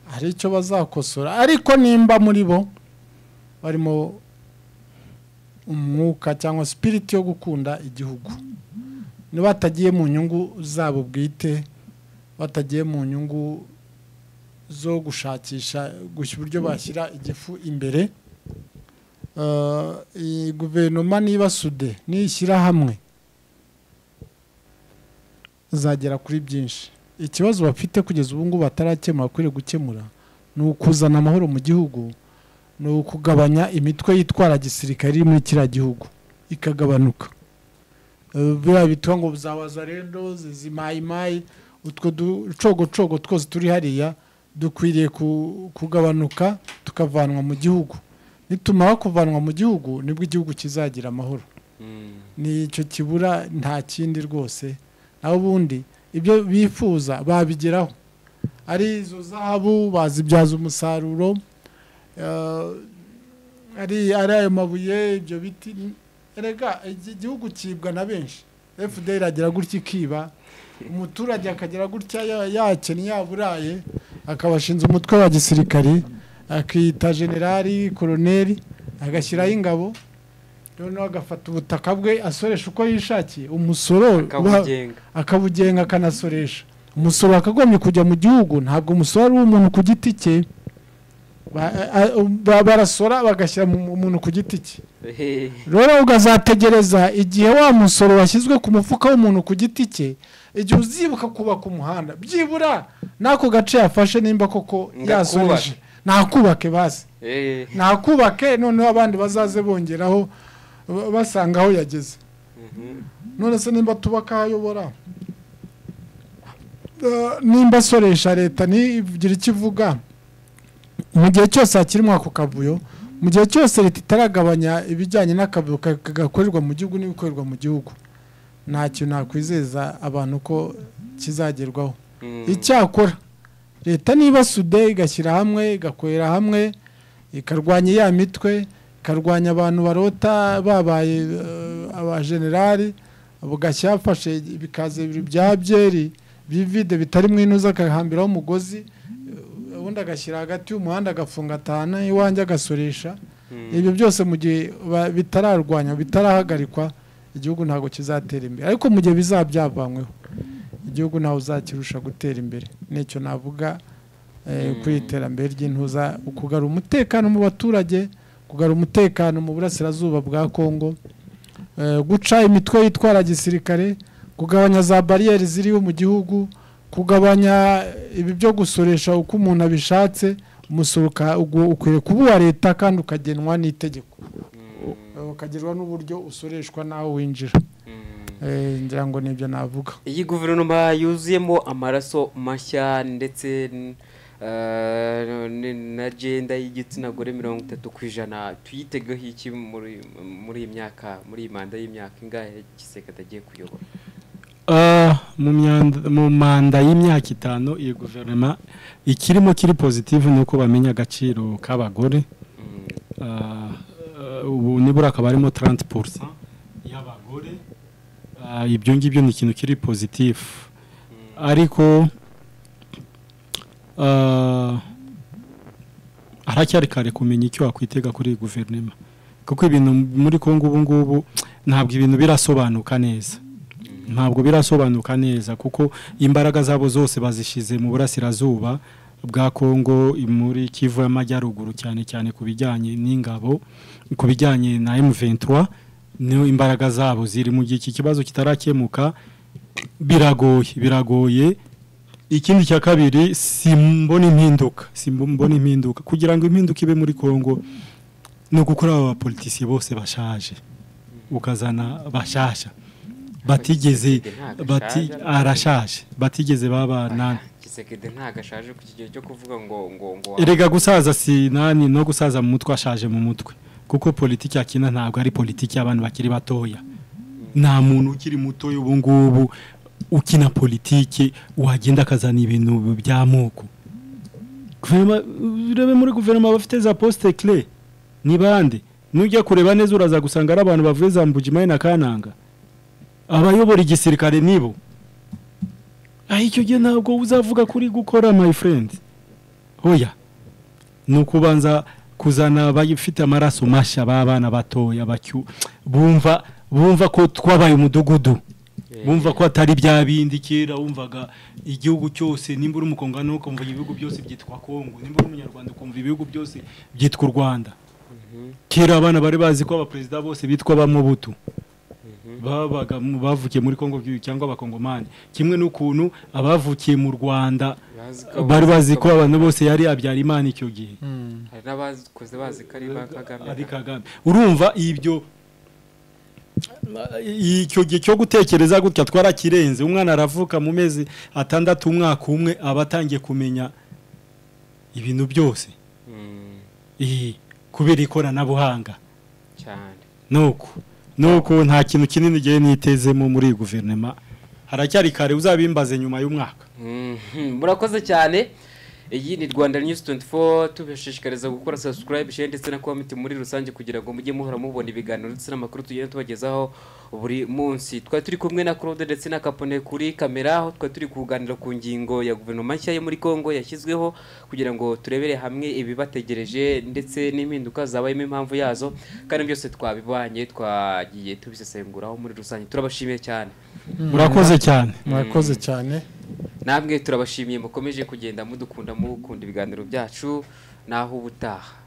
hari icyo bazakosora ariko nimba muri bo barimo umwuka cyangwa sipiriti yo gukunda igihugu batagiye mu nyungu zabo bwite batagiye mu nyungu zo gushakisha gushya uburyo bashyira igifu imbere Eh, iyi guverinoma niba sude niyishyira hamwe izagera kuri byinshi ikibazo bafite kugeza ubu ngubu batarakemura kuri gukemura ni ukuzana amahoro mu gihugu ni ukugabanya imitwe yitwara gisirikare iri muri kiriya gihugu ikagabanuka Eh, biriya bitwa ngo za wazarendo zimayimayi utwo ducogocogo twose turi hariya dukwiriye ku- kugabanuka tukavanwa mu gihugu nitumara kuvanwa mu gihugu nibwo igihugu kizagira amahoro Mm. ni icyo kibura nta kindi rwose naho ubundi ibyo bifuza babigeraho ari izo zahabu bazibyaza umusaruro eh, ari ari ayo mabuye ibyo biti erega iki igihugu kibwa na benshi fda iragira gutya ikiba umuturage akagera gutya ya- yakennye yaburaye akabashinze umutwe wa gisirikari akita generali koroneri agashyiraho ingabo noneho agafata ubutaka bwe asoresha uko yishakiye umusoro ba- akabugenga akabugenga akanasoresha umusoro wakagombye kujya mu gihugu ntabwo umusoro ari umuntu ku giti cye Ba- a- ba- barasora bagashyira mu- umuntu ku giti cye rero ukazategereza igihe wa musoro washyizwe ku mufuka w'umuntu ku giti cye igihe uzibuka kubaka umuhanda byibura n'ako gace yafashe nimba koko Ngo yasoreje ntakubake basi Eh, ntakubake noneho abandi bazaze bongeraho ba- basanga aho yageze mhm. none se nimba tubaka ahayobora Eh, nimba asoresha leta ntigira icyo ivuga mu gihe cyose hakirimo ako kavuyo mu gihe cyose leta itaragabanya ibijyanye n'akavuyo ka- ka- gakorerwa mu gihugu n'ibikorerwa mu gihugu ntacyo nakwizeza abantu ko kizagerwaho Mm. icyakora leta niba sude igashyira hamwe igakorera hamwe ikarwanya ya mitwe ikarwanya abantu barota babaye eh, abajenerali bugashya yafashe ibikaze bibiri bya byeri bivide bitari mu inuza akahambiraho umugozi eh, ubundi agashyira hagati y'umuhanda agafunga atahana iwanjye agasoresha Mm. ibyo byose mu gihe ba- bitararwanywa bitarahagarikwa igihugu ntabwo kizatera imbere ariko mu gihe bizaba byavanyweho igihugu ntawe uzakirusha gutera imbere nicyo navuga eh, ku iterambere ry'intuza ukugara umutekano mu baturage kugara umutekano mu burasirazuba bwa kongo eh, guca imitwe yitwara gisirikare kugabanya za bariyeri ziriho mu gihugu kugabanya ibi byo gusoresha uko umuntu abishatse umusohoka ugu- ukwiye kuba uwa leta kandi ukagenwa n'itegeko ukagirwa n'uburyo usoreshwa n'aho winjira Eh, ngira ngo nibyo navuga iyi guverinoma yuzuyemo amaraso mashya ndetse n- eh, n- na agenda y'igitsina gore mirongo itatu ku ijana tuyitegeho iki muri muri iyi myaka muri iyi manda y'imyaka ingahe giseka atagiye kuyobora Ah, mu myanda- mu manda y'imyaka itanu iyi guverinoma ikirimo kiri positive ni uko bamenya agaciro k'abagore Mm, Ah, ah, ubu nibura akaba harimo 30 y'abagore Ah, ibyo ngibyo ni ikintu kiri positifu ariko ah, haracyari kare kumenya icyo wakwitega kuri iyi guverinoma kuko ibintu muri kongo ubu ngubu ntabwo ibintu birasobanuka neza ntabwo birasobanuka neza kuko imbaraga zabo zose bazishyize mu burasirazuba bwa kongo muri kivu y'amajyaruguru cyane cyane ku bijyanye n'ingabo ku bijyanye na M23 niho imbaraga zabo ziri mu gihe iki kibazo kitarakemuka biragoye biragoye ikindi cya kabiri simbona impinduka simbona impinduka kugira ngo impinduka ibe muri kongo ni ugukora aba bapolitisiye bose bashaje ukazana bashasha batigeze bati arashaje batigeze babana Tshisekedi ntago ashaje ku kigero cyo kuvuga ngo ngo ngo erega gusaza sinani no gusaza mu mutwe ashaje mu mutwe kuko politiki akina ntabwo ari politiki y'abantu bakiri batoya nta muntu ukiri mutoya ubu ngubu ukina politiki wagenda akazana ibintu by'amoko Guverinoma- urebe muri guverinoma bafite za posite kire ni bande nujya kureba neza uraza gusanga ari abantu bavuye za mbujimaye na kananga abayobora igisirikare nibo aho icyo gihe ntabwo uzavuga kuri gukora my friend oya ni ukubanza kuzana abafite amaraso mashya b'abana batoya bacyu bumva bumva ko twabaye umudugudu Eh, bumva ko atari bya bindi kera wumvaga igihugu cyose nimba uri umukongano ukumva ibihugu byose byitwa kongo nimba uri umunyarwanda ukumva ibihugu byose byitwa u rwanda kera abana bari bazi ko abaperezida bose bitwa bamubutu babaga mu- bavukiye muri kongo cyangwa abakongomani kimwe n'ukuntu abavukiye mu rwanda bazi ko- bari bazi ko abantu bose yari habyarimana icyo gihe hari n'abazikoze bazi ko ari ba Kagame ari kagame urumva ibyo icyo gihe cyo gutekereza gutya twarakirenze umwana aravuka mu mezi atandatu umwaka umwe aba atangiye kumenya ibintu byose Mm, Iyi, kubera ikoranabuhanga cyane nuko nuko nta kintu kinini igihe nitezemo muri iyi guverinoma haracyari kare uzabimbaze nyuma y'umwaka Mhm, murakoze cyane iyi ni rwanda news 24 tubashishikariza gukora subscribe share ndetse na comment muri rusange kugira ngo mujye muhora mubona ibiganiro ndetse n'amakuru tugenda tubagezaho buri munsi twari turi kumwe na Claude ndetse na Capone kuri kamera aho twari turi kuganira ku ngingo ya guverinoma nshya yo muri Kongo yashyizweho kugira ngo turebere hamwe ibibategereje ndetse n'impinduka zabayemo impamvu yazo kandi byose twabibanye twagiye tubisesenguraho muri rusange turabashimiye cyane murakoze cyane murakoze cyane namwe turabashimiye mukomeje kugenda mudukunda mukunda ibiganiro byacu naho ubutaha